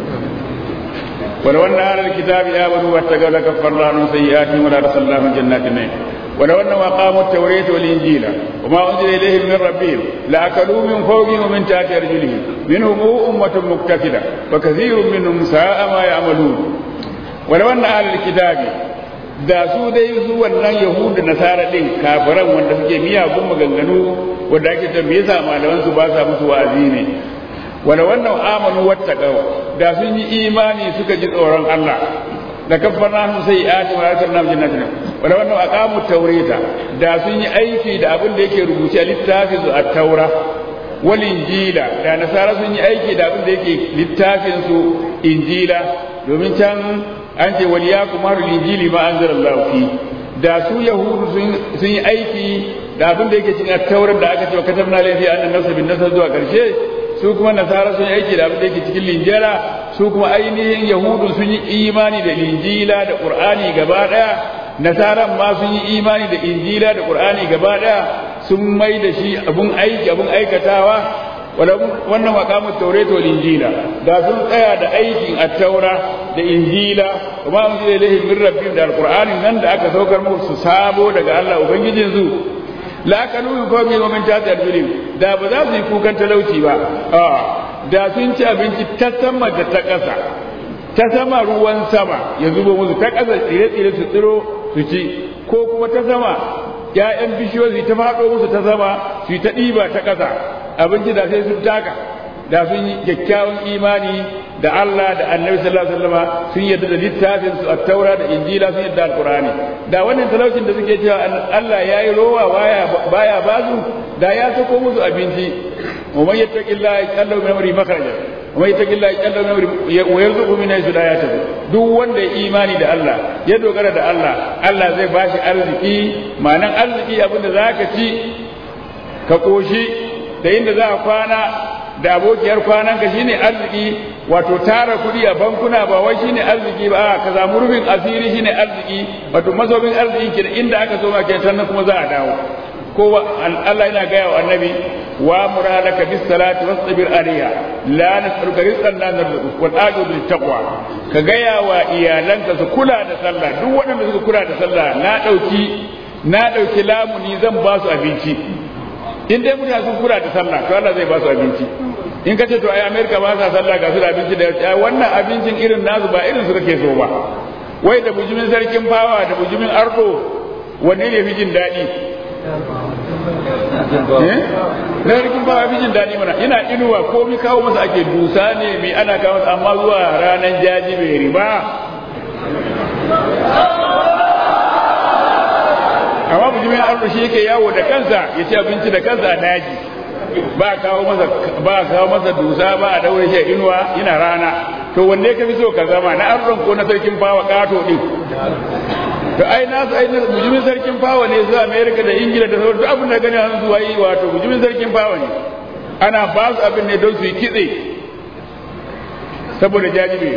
ولو أن أهل الكتاب آمنوا واتقوا لكفرنا عنهم سيئاتهم ولا أرسلناهم جنات النعيم ولو أنهم أقاموا التوراة والإنجيل وما أنزل إليهم من ربهم لأكلوا من فوقهم ومن تحت أرجلهم منهم أمة مقتصدة وكثير منهم ساء ما يعملون ولو أن أهل الكتاب da su dai su wannan yahudu nasara din kafiran wanda suke miyagun maganganu wanda ake ta me yasa malaman su ba sa musu wa'azi ne wala wannan amanu wattaqaw da sun yi imani suka ji tsoron Allah da kaffarna su sai ati wa atarna jannatin wala wannan aqamu tawrita da sun yi aiki da abin da yake rubuce a littafin su at-taura wal injila da nasara sun yi aiki da abin da yake littafin su injila domin can an ce wal yakum harul injili ma anzalallahu fi da su yahudu sun yi aiki da abin da yake cikin at-taurar da aka ce wa katabna layfi anna nafsa bin nafs zuwa karshe su kuma nasara sun yi aiki da abin da yake cikin linjila su kuma ainihin yahudu sun yi imani da linjila da qur'ani gaba daya nasaran ma sun yi imani da injila da qur'ani gaba daya sun mai da shi abun aiki abun aikatawa wannan maqamut tawrat wal injila da sun tsaya da aikin at-taura da injila kuma mun ji ilahi min rabbihim da alqur'ani nan da aka saukar musu sabo daga Allah ubangijin su la kanu yuqami wa min tahti arjulim da ba za su yi kukan talauci ba a da sun ci abinci ta sama da ta ƙasa ta sama ruwan sama ya zuba musu ta ƙasa tsire-tsire su tsiro su ci ko kuma ta sama ‘ya'yan bishiyoyi ta faɗo musu ta sama su ta ɗiba ta ƙasa abinci da sai sun taka da sun yi kyakkyawan imani da Allah da annabi sallallahu alaihi wasallam sun yadda da littafin su at-taura da injila sun yadda alqur'ani da wannan talaucin da suke cewa Allah yayi rowa baya baya bazu da ya sako musu abinci wa man yattaqillaha yaj'al lahu min amri makhraja wa mai taqilla yaqalla min wa yarzuqu min haythu la yahtasib duk wanda ya imani da Allah ya dogara da Allah Allah zai bashi arziki ma'anan arziki abinda zaka ci ka koshi da inda za a kwana da abokiyar kwanan ka shine arziki wato tara kuɗi a bankuna ba wai shine arziki ba ka samu rufin asiri shine arziki wato mazobin arziki ke inda aka so ma ke sannan kuma za a dawo ko Allah yana gaya wa annabi wa muradaka bis salati wasbir alaiha la nas'aluka rizqan la narzuqu wal aqib lit taqwa ka gaya wa iyalanka su kula da sallah duk waɗanda suka kula da sallah na dauki na dauki lamuni zan ba su abinci in dai mutane sun kula da sallah to Allah zai ba su abinci in ka ce to ai America ba sa sallah ga su da abinci da ai wannan abincin irin nasu ba irin su kake so ba wai da bujumin sarkin fawa da bujumin ardo wanne ne fi jin daɗi na sarkin fawa fi jin daɗi mana ina inuwa ko mi kawo masa ake dusa ne mi ana kawo masa amma zuwa ranar jaji bai riba amma bujumin ardo shi yake yawo da kansa ya ci abinci da kansa a daji ba kawo masa ba kawo masa dusa ba a daure shi a inuwa ina rana to wanne ka fi so ka zama na arron ko na sarkin fawa kato din to ai na su ai na bujumin sarkin fawa ne su America da Ingila da sauran duk abin da gani an zuwa yi wato bujumin sarkin fawa ne ana ba su abin ne don su yi kitse saboda jajibe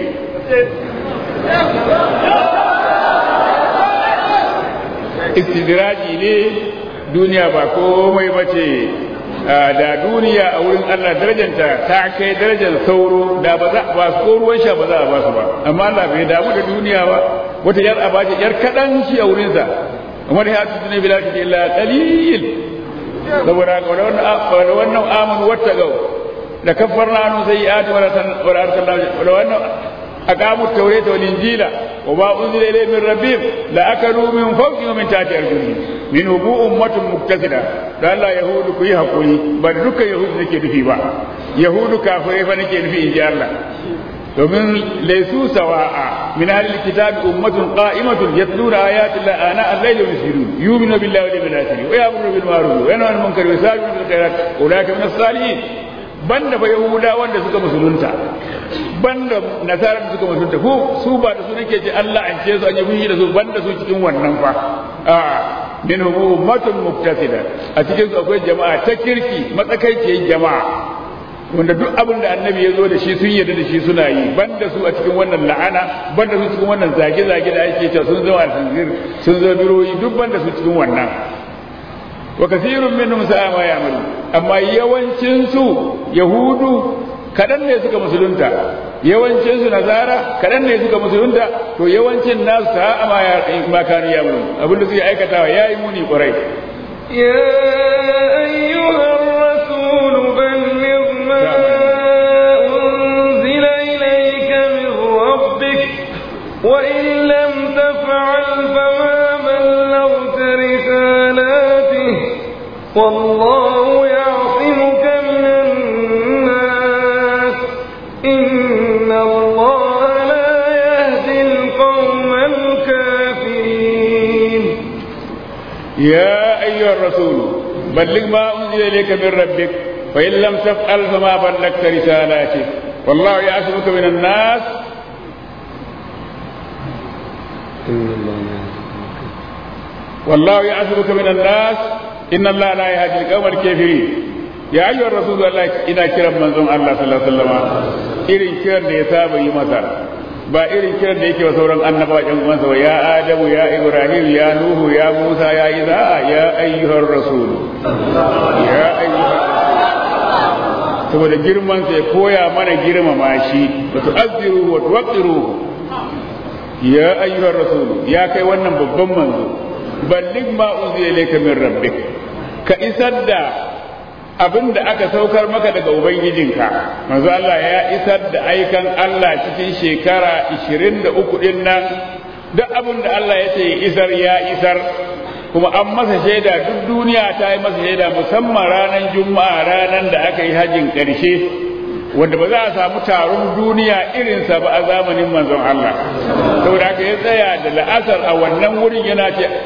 istidraji ne duniya ba komai bace da duniya a wurin Allah darajanta ta kai darajar sauro da ba za ba ko ruwan sha ba za a ba su ba amma Allah bai damu da duniya ba wata yar a bace yar kadan shi a wurin sa amma da hatu ne bila ta illa qalil saboda ga wannan wannan amanu wattaqau da kaffarna anu sayyi'ati wa la arsalna wa wannan aqamu at-taurata wal injila wa ma unzila ilayhim min rabbihim la akalu min fawqihim wa min tahti arjulihim min hubu ummatun muktasida da Allah yahudu ku yi hakuri ba dukkan yahudu nake nufi ba yahudu kafirai fa nake nufi inji Allah domin laysu sawa'a min ahli alkitab ummatun qa'imatun yatluna ayati Allah ana al-layli wa yusirun yu'minu billahi wal yawmil akhir wa ya'muru bil ma'ruf wa yanhauna 'anil munkari wa yasari'una bil khairat ulaika min as-salihin banda fa yahuda wanda suka musulunta banda nasara da suka musulunta ko su ba da su nake ji Allah an ce su an yi da su banda su cikin wannan fa a minhum ummatun muktasida a cikin su akwai jama'a ta kirki matsakaiciyar jama'a wanda duk abin da annabi ya zo da shi sun yarda da shi suna yi banda su a cikin wannan la'ana banda su cikin wannan zage-zage da ake cewa sun zama alhanzir sun zama biroyi duk banda su cikin wannan wa kasirun minhum sa'a ma ya'malu amma yawancin su yahudu kadan ne suka musulunta yawancin su nazara kadan ne suka musulunta to yawancin nasu sa'a ma ya ma kanu ya'malu abinda suke aikatawa yayi muni kwarai
يا أيها الرسول بلغ ما أنزل إليك من ربك وإن لم تفعل فما بلغت رسالاته والله يعصمك من الناس إن الله لا يهدي القوم الكافرين
يا أيها الرسول بلغ ما أنزل إليك من ربك فإن لم تفعل فما بلغت رسالاته والله يعصمك من الناس والله يعصمك من الناس إن الله لا يهدي القوم الكافرين يا أيها الرسول الله إنا كرم من زم الله صلى الله عليه وسلم إرين كرم يساب يمثل ba irin kiran da yake wa sauran annabawa ɗan uwansa ba ya adamu ya ibrahim ya nuhu ya musa ya isa ya ayyuhar rasul ya ayyuhar saboda girman sai koya mana girmama shi wa tu'azziru wa tuwaqqiru ya ayyuhar rasul ya kai wannan babban manzo balligh ma unzila ilayka min rabbik ka isar da abin da aka saukar maka daga ubangijinka manzo Allah ya isar da aikan Allah cikin shekara 23 din nan duk abin da Allah ya ce isar ya isar kuma an masa shaida duk duniya ta yi masa shaida musamman ranar juma'a ranar da aka yi hajjin ƙarshe wanda ba za a samu taron duniya irinsa ba a zamanin manzon Allah saboda haka ya tsaya da la'asar a wannan wurin yana ce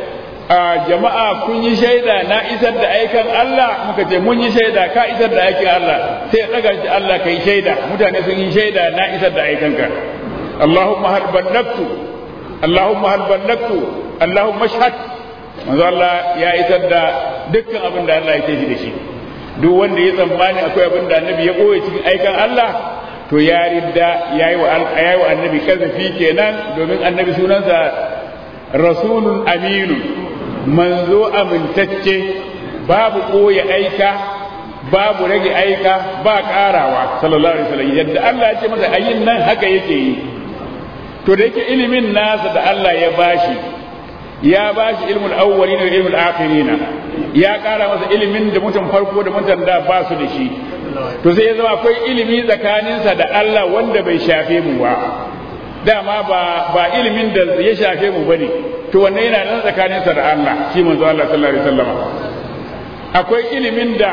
a jama'a kun yi shaida na isar da aikan Allah muka ce mun yi shaida ka isar da aikin Allah sai daga shi Allah kai shaida mutane sun yi shaida na isar da aikanka Allahumma hal ballagtu Allahumma hal ballagtu Allahumma shahad manzo Allah ya isar da dukkan abin da Allah ya ce shi da shi duk wanda ya tsammani akwai abin da annabi ya koya cikin aikan Allah to ya ridda yayi wa yayi wa annabi kazafi kenan domin annabi sunansa rasulun aminu manzo amintacce babu koya aika babu rage aika ba karawa sallallahu alaihi wasallam yadda Allah ya ce masa ayin nan haka yake yi to da yake ilimin nasa da Allah ya bashi ya bashi ilmul awwalina da ilmul akhirina ya kara masa ilimin da mutum farko da mutum da ba su da shi to sai ya zama akwai ilimi tsakaninsa da Allah wanda bai shafe mu ba dama ba ba ilimin da ya shafe mu bane to wannan yana nan tsakaninsa da Allah shi manzo Allah sallallahu alaihi wasallam akwai ilimin da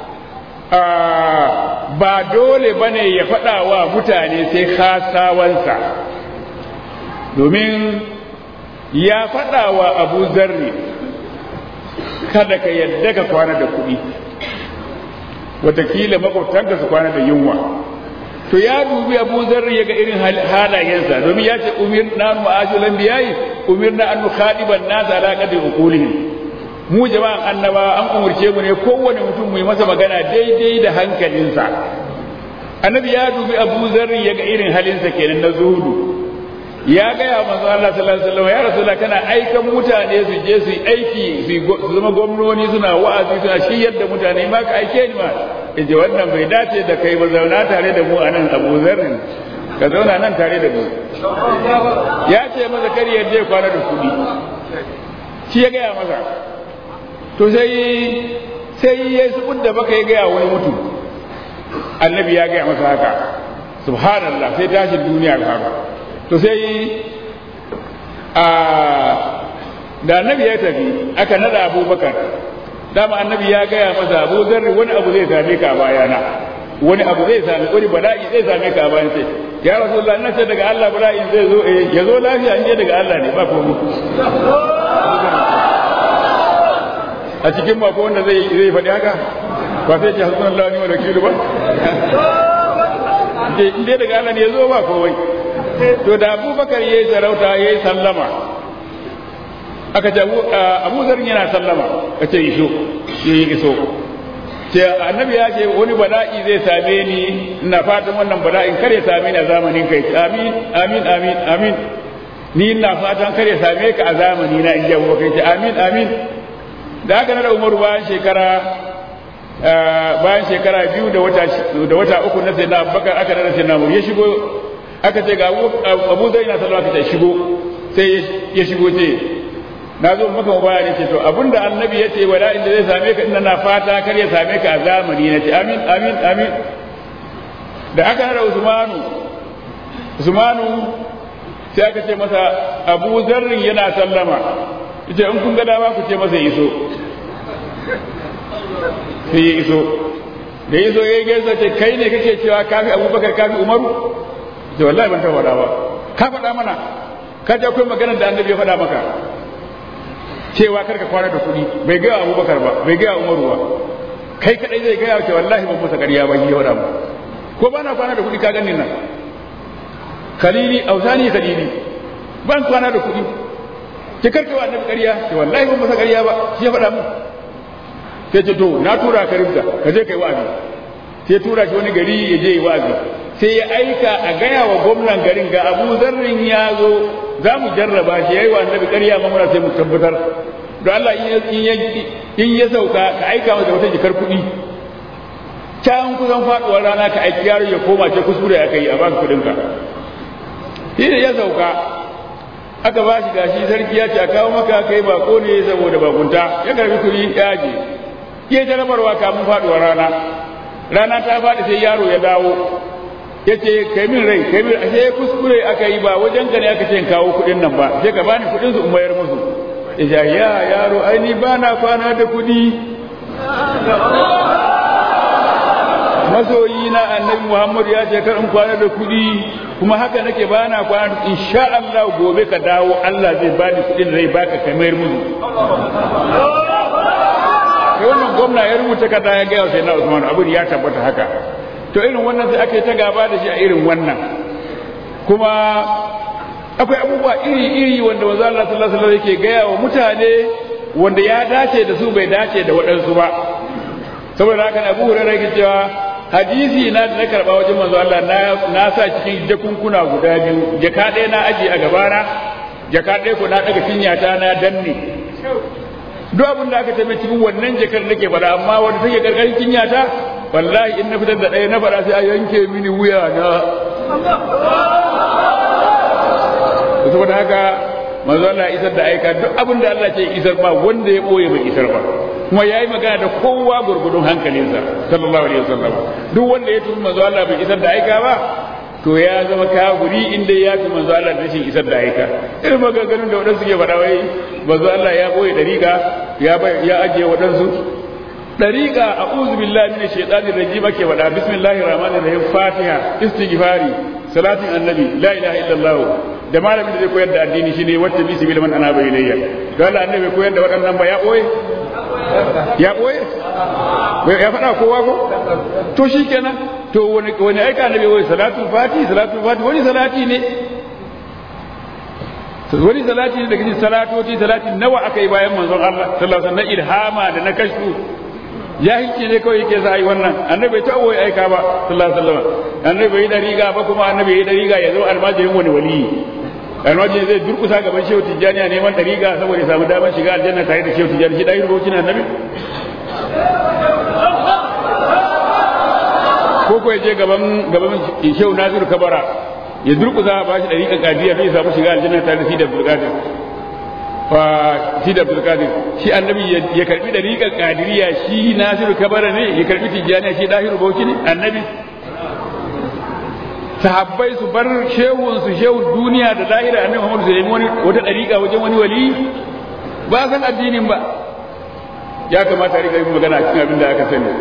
ba dole bane ya faɗa wa mutane sai khasawansa domin ya faɗa wa Abu Zarri kada ka yadda ka kwana da kuɗi watakila makwabtanka su kwana da yunwa to ya dubi abu zarri ya ga irin halayensa domin ya ce umir na ma'ajulan biyayi umir na annu khadiban nas ala qadri uqulihim mu jama'an annaba an umurce mu ne kowane mutum mu yi masa magana daidai da hankalinsa annabi ya dubi abu zarri ya ga irin halinsa kenan na zuhudu ya gaya manzo Allah sallallahu alaihi wasallam ya rasulullah kana aikan mutane su je su aiki su zama gwamnoni suna wa'azi suna shiryar da mutane ma ka aike ni ma yace wannan bai dace da kai ba zauna tare da mu anan Abu Zarrin ka zauna nan tare da mu ya ce masa kar ya je kwana da kudi shi ya gaya masa to sai sai ya su da baka ya gaya wani mutum annabi ya gaya masa haka subhanallah sai tashin duniya haka to sai a da annabi ya tafi aka nada abubakar dama annabi ya gaya masa abu zarri wani abu zai same ka a bayana wani abu zai same wani bala'i zai same ka a bayan sai ya rasulullah ina ce daga Allah bala'in zai zo eh ya zo lafiya in je daga Allah ne ba komai a cikin mako wanda zai zai faɗi haka ba sai ce hasbunallahu wa ni'mal wakil ba in dai daga Allah ne ya zo ba komai to da abubakar ya yi sarauta ya yi sallama aka ce abu zarin yana sallama ka ce iso ya yi iso ce annabi ya ce wani bala'i zai same ni ina fatan wannan bala'in kare same ni a zamanin kai amin amin amin amin ni ina fatan kare same ka a zamani na in ji abubakar ce amin amin da haka na da umaru bayan shekara bayan shekara biyu da wata da wata uku na sai na abubakar aka nada sai na ya shigo aka ce ga abu zai na sallah ta shigo sai ya shigo ce na zo maka mubaya ne ce to abinda annabi ya ce wala inda zai same ka ina na fata kar ya same ka a zamani na ce amin amin amin da aka nada usmanu usmanu sai aka ce masa abu zarrin yana sallama ita in kun ga dama ku ce masa iso sai ya iso da ya zo ya yi gaisa ce kai ne kake cewa kafi abubakar kafi umaru da wallahi ban taɓa faɗa ba ka faɗa mana ka ji akwai maganar da annabi ya faɗa maka cewa kar ka kwana da kuɗi bai gaya abubakar ba bai gaya umaru ba kai kadai zai gaya ce wallahi ban masa ƙarya ba shi ya faɗa mu ko ba na kwana da kuɗi ka gani nan kalili ausani kalili ban kwana da kuɗi ki karka wa annabi ƙarya ce wallahi ban masa ƙarya ba shi ya faɗa mu sai ce to na tura ka rubda ka je kai wa'azi sai tura shi wani gari ya je yi wa'azi sai ya aika a gaya wa gwamnan garin ga abu zarrin ya zo za mu jarraba shi ya yi wa annabi ƙarya ma muna sai mu tabbatar don Allah in ya sauka ka aika masa wata jikar kuɗi can kusan faɗuwar rana ka aiki yaro ya koma ce kuskure aka yi a baka kuɗinka shi da ya sauka aka ba shi gashi sarki ya ce a kawo maka kai bako ne saboda bakunta ya karbi kuɗi ya je ke ta rabarwa kamun faɗuwar rana rana ta faɗi sai yaro ya dawo ya ce kai min rai kai min ashe kuskure aka yi ba wajen ka ne aka ce kawo kuɗin nan ba sai ka bani kuɗin su in mayar musu ya ya yaro ai ni ba na kwana da kuɗi masoyi na annabi muhammad ya ce kar in kwana da kuɗi kuma haka nake ba na kwana insha Allah gobe ka dawo Allah zai bani kuɗin da zai baka kamar musu sai wannan gwamna ya rubuta kada ya gaya sai na Usman abin ya tabbata haka to irin wannan sai ake ta gaba da shi a irin wannan kuma akwai abubuwa iri-iri wanda manzo Allah sallallahu alaihi wasallam yake gaya wa mutane wanda ya dace da su bai dace da waɗansu ba saboda haka Abu Hurairah yake cewa hadisi na da na karba wajen manzo Allah na na sa cikin jakunkuna guda biyu jaka ɗaya na aji a gabana jaka ɗaya ko na daga cinyata na danne duk abin da aka tafi cikin wannan jakar nake faɗa amma wanda take karkashin cinyata wallahi in na fitar da ɗaya na faɗa sai a yanke mini wuya na saboda haka manzo Allah isar da aika duk abin da Allah ce isar ba wanda ya boye bai isar ba kuma yayi magana da kowa gurgudun hankalinsa sallallahu alaihi wasallam duk wanda ya tumi manzo Allah bai isar da aika ba to ya zama kafiri inda ya fi manzo Allah da shi isar da aika irin maganganun da wadansu ke faɗa wai manzo Allah ya boye dariƙa ya ya ajiye wadansu dariƙa a'udhu billahi minash shaitanir rajim ake faɗa bismillahir rahmanir rahim fatiha istighfari salatin annabi la ilaha illallah da malamin da zai koyar da addini shine wacce bi sibil man ana bai layya don Allah annabi koyar da waɗannan ba ya boye ya boye ya faɗa kowa ko to shikenan to wani wani aika annabi wai salatu fati salatu fati wani salati ne wani salati ne daga cikin salatoci salati nawa aka yi bayan manzon Allah sallallahu alaihi wasallam na ilhama da na kashfu jahilci ne kawai yake za a yi wannan annabi ta wai aika ba sallallahu alaihi wasallam annabi bai da riga ba kuma annabi ya da riga ya zo almajirin wani waliyi almajiri zai durkusa gaban shehu tijjani a neman dariga saboda ya samu damar shiga aljanna tare da shehu tijjani shi ɗaya rubocin annabi ko ko ya je gaban gaban shehu nasiru kabara ya durkusa ba shi dariƙa kadiya zai samu shiga aljanna tare da shi da abdulkadir fa shi da abdulkadir shi annabi ya karbi dariƙa kadiriya shi nasiru kabara ne ya karbi tijjani shi ɗahiru bauchi ne annabi sahabbai su bar shehun su shehun duniya da lahira annabi Muhammad sai wani wata dariƙa wajen wani wali ba san addinin ba ya kamata a rika yin magana cikin abin da aka sani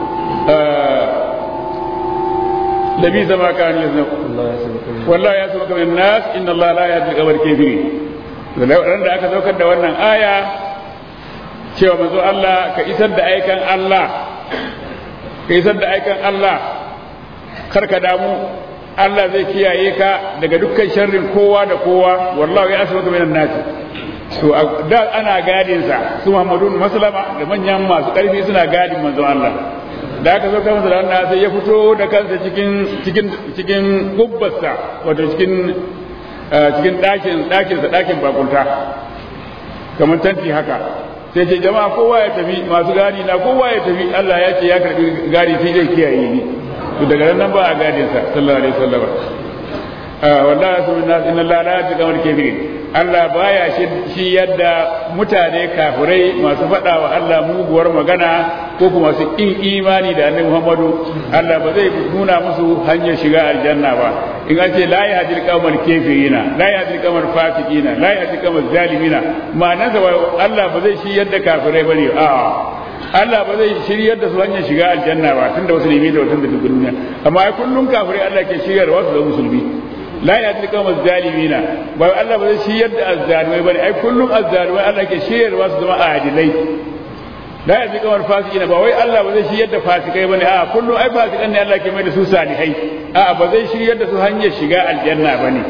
nabi zama kan yanzu wallahi ya saba kamar nas inna Allah la yahdi al-qawm kafirin ran da aka saukar da wannan aya cewa manzo Allah ka isar da aikan Allah ka isar da aikan Allah kar ka damu Allah zai kiyaye ka daga dukkan sharrin kowa da kowa wallahu ya asbaka minan nas to da ana gadin sa su Muhammadu Maslama da manyan masu karfi suna gadin manzon Allah da aka zo kan masa da wannan sai ya fito da kansa cikin cikin cikin gubbarsa wato cikin cikin ɗakin ɗakin sa ɗakin bakunta kamar tanti haka sai ce jama'a kowa ya tafi masu gadi na kowa ya tafi Allah ya ce ya karbi gadi sai zai kiyaye ni to daga nan ba a gadin sa sallallahu alaihi wasallam wallahi subhanahu inna allaha la yahdi al kafirin Allah baya shi yadda mutane kafirai masu faɗa wa Allah muguwar magana ko kuma su in imani da annabi Muhammadu Allah ba zai nuna musu hanyar shiga aljanna ba in an ce la yahdi al kafirina la yahdi al fasiqina la yahdi al zalimina ma'anarsa Allah ba zai shi yadda kafirai bane a'a Allah ba zai shiryar da su hanyar shiga aljanna ba tun da wasu nemi da watan da duk duniya amma ai kullun kafirai Allah ke shiryar wasu da musulmi la ya tilka mazzalimina ba Allah ba zai shiryar da azzalimai bane ai kullun azzalimai Allah ke shiryar wasu zama adilai la ya tilka wal fasiqina ba wai Allah ba zai shiryar da fasikai bane a kullun ai fasikan ne Allah ke mai da su salihai a ba zai shiryar da su hanyar shiga aljanna bane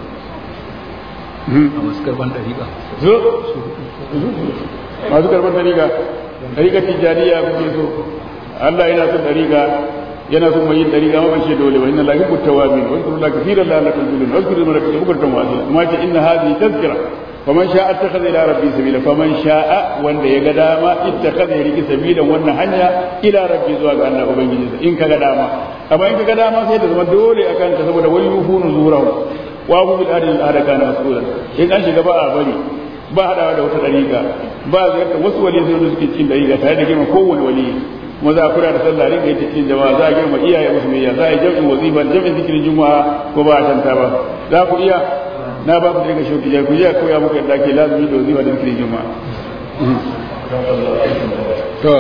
a masu karban dariƙa
zo masu karban dariƙa dariƙa tijariya kuke so Allah yana son dariƙa yana son mai yin dariƙa ma bace dole wa inna la yuhibbu tawabin wa yadhkuru la kathiran la lakum tulun wa yadhkuru man yaktubu bukratan wa asila kuma ce inna hadhihi tazkira faman sha'a ittakhadha ila rabbi sabila faman sha'a wanda ya ga dama ittakhadha ya riki sabilan wannan hanya ila rabbi zuwa ga Allah ubangiji in ka ga dama amma in ka ga dama sai da zama dole akan ka saboda wal yufunu zurahu wa hu bil adil al kana mas'ula in an shiga ba a bari ba hadawa da wata dariƙa ba ziyarta wasu wali sai suke cikin dariƙa tare da girma kowane wali kuma za a kula da sallah rinka yi cikin jama'a za a girma iyaye musu mai za a yi jam'in wazifa jam'in zikirin juma'a ko ba a tanta ba za ku iya na ba ku da rinka shauki ku iya koya muku yadda ake lazumi da wazifa da zikirin juma'a to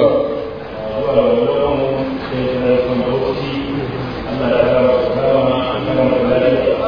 Allah ya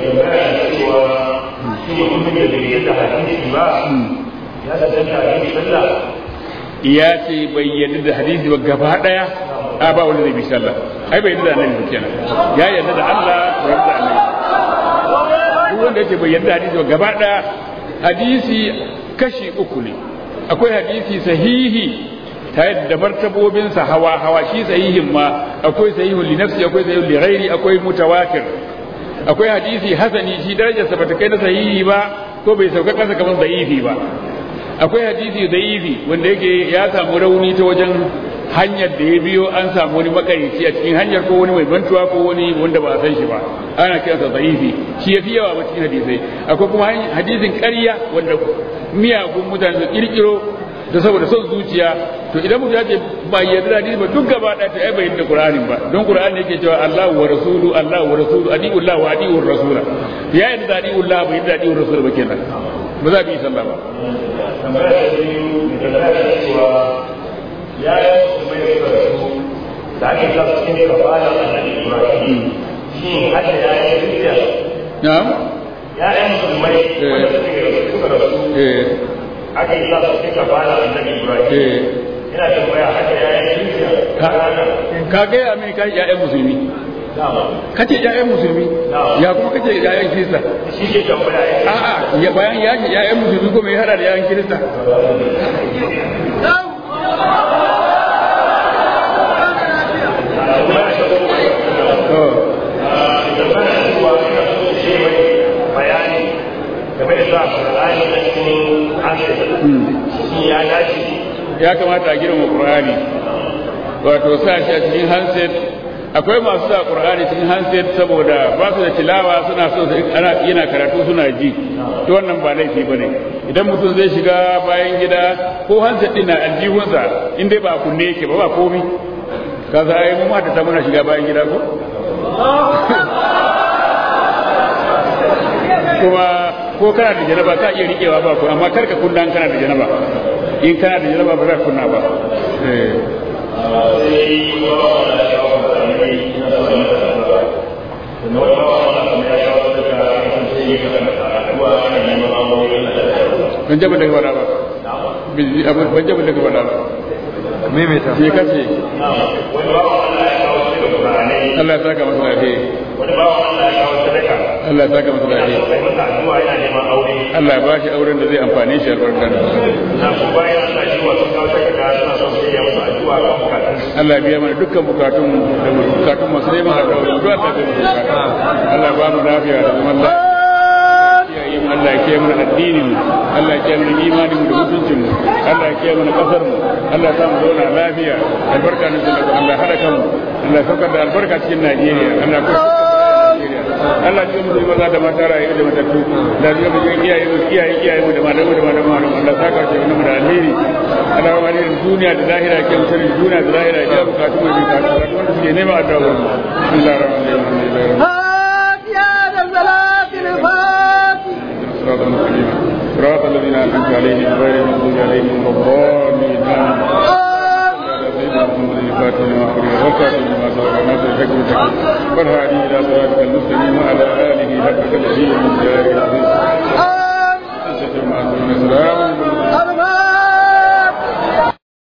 tambaya cewa shi mutumin da bai yadda hadisi ba ya sadanta hadisi sallah
ya ce bai yarda da hadisi ba gaba daya a ba wanda zai bi sallah ai bai yarda da annabi ba kenan ya yarda da Allah bai yarda da annabi duk wanda yake bai yarda da hadisi ba gaba daya hadisi kashi uku ne akwai hadisi sahihi tare da martabobinsa hawa hawa shi sahihin ma akwai sahihun li nafsi akwai sahihun li ghairi akwai mutawatir akwai hadisi hasani shi darajarsa bata kai na sahihi ba ko bai sauka kasa kamar da'ifi ba akwai hadisi da'ifi wanda yake ya samu rauni ta wajen hanyar da ya biyo an samu wani makarici a cikin hanyar ko wani mai bantuwa ko wani wanda ba a san shi ba ana kiransa da'ifi shi ya fi yawa ba cikin hadisai akwai kuma hadisin ƙarya wanda miyagun mutane su kirkiro da saboda son zuciya to idan mutum ya ce ba yarda da hadisi ba duk gaba ɗaya to ai bai yarda Qur'anin ba don Qur'ani yake cewa Allahu wa rasulu Allahu wa rasulu adi'u Allah wa adi'u rasula ya yarda da adi'u Allah bai yarda da adi'u rasul ba kenan ba za bi sallah ba
tambaya da biyu da tambaya da cewa ya yi musulmai da suka rasu da ake sa su cikin kafalar annabi Ibrahim shi hadda ya yi rijiya
na'am
ya yi musulmai wanda suka rasu
eh
ake sa su cikin kafalar annabi Ibrahim
eh
ina tambaya hadda ya yi rijiya
ka ka ga ya mai kai ya'yan musulmi kace ya'yan musulmi ya kuma kace ya'yan kirista
shi ke tambaya ya ce
a'a ya bayan ya ce ya'yan musulmi ko mai hada da ya'yan kirista to
bayani game da sa Qur'ani a cikin hankali shi ya dace
ya kamata a girma Qur'ani wato sa shi a cikin handset akwai masu sa Qur'ani cikin handset saboda ba su da tilawa suna so su ana yana karatu suna ji to wannan ba laifi bane idan mutum zai shiga bayan gida ko handset din na aljihunsa in dai ba kunne yake ba ba komi kaza ai mu mata ta muna shiga bayan gida ko kuma ko kana da janaba ka iya riƙewa ba ko amma karka kunna in kana da janaba in kana da janaba ba za ka kunna ba eh
sai ba wa da ya wa da ne ina so ne da ba da wani ba wa da kuma ya shawo da ka kan sai ya ka da addu'a ana neman aure da da
ban jaba daga wada ba ban jaba daga wada ba
maimaita
me kace
wani ba wa da ya shawo da Qur'ani
Allah ya saka masa lafiya
wani ba wa da ya shawo sadaka
Allah ya saka masa lafiya
sai masa addu'a yana neman aure
Allah ya bashi auren da zai amfane shi albarka
na ko bayan Allah shi wa sun kawo takarda suna son sai ya masa addu'a ga bukatun
Allah ya biya mana dukkan bukatun da bukatun masu neman alƙawari duk Allah ya biya mana bukatun Allah ya ba mu lafiya da zaman lafiya kiyaye mu Allah ya kiyaye mana addinin mu Allah ya kiyaye mana imanin mu da mutuncin mu Allah ya kiyaye mana kasar mu Allah ya sa mu zauna lafiya albarka ne da Allah ya hada kanmu Allah ya saukar da albarka cikin Najeriya Allah ya kusa Allah ya mu maza da mata rayu da matattu da ya mu iyaye mu iyaye iyaye mu da malamu da malamu Allah ya saka shi mu da alheri Allah ya bari duniya da lahira ke mutar duniya da lahira ya bukatu mu da bukatu wanda suke nema addu'a Bismillahir rahmanir rahim صراط المستقيم صراط الذين انعمت عليهم غير المغضوب عليهم ولا الضالين سيدنا محمد الفاتح لما أخرج والكاتب لما سبق الناس الحق والحق والهادي إلى صراطك المستقيم وعلى آله حق قدره من جلال العظيم. سلام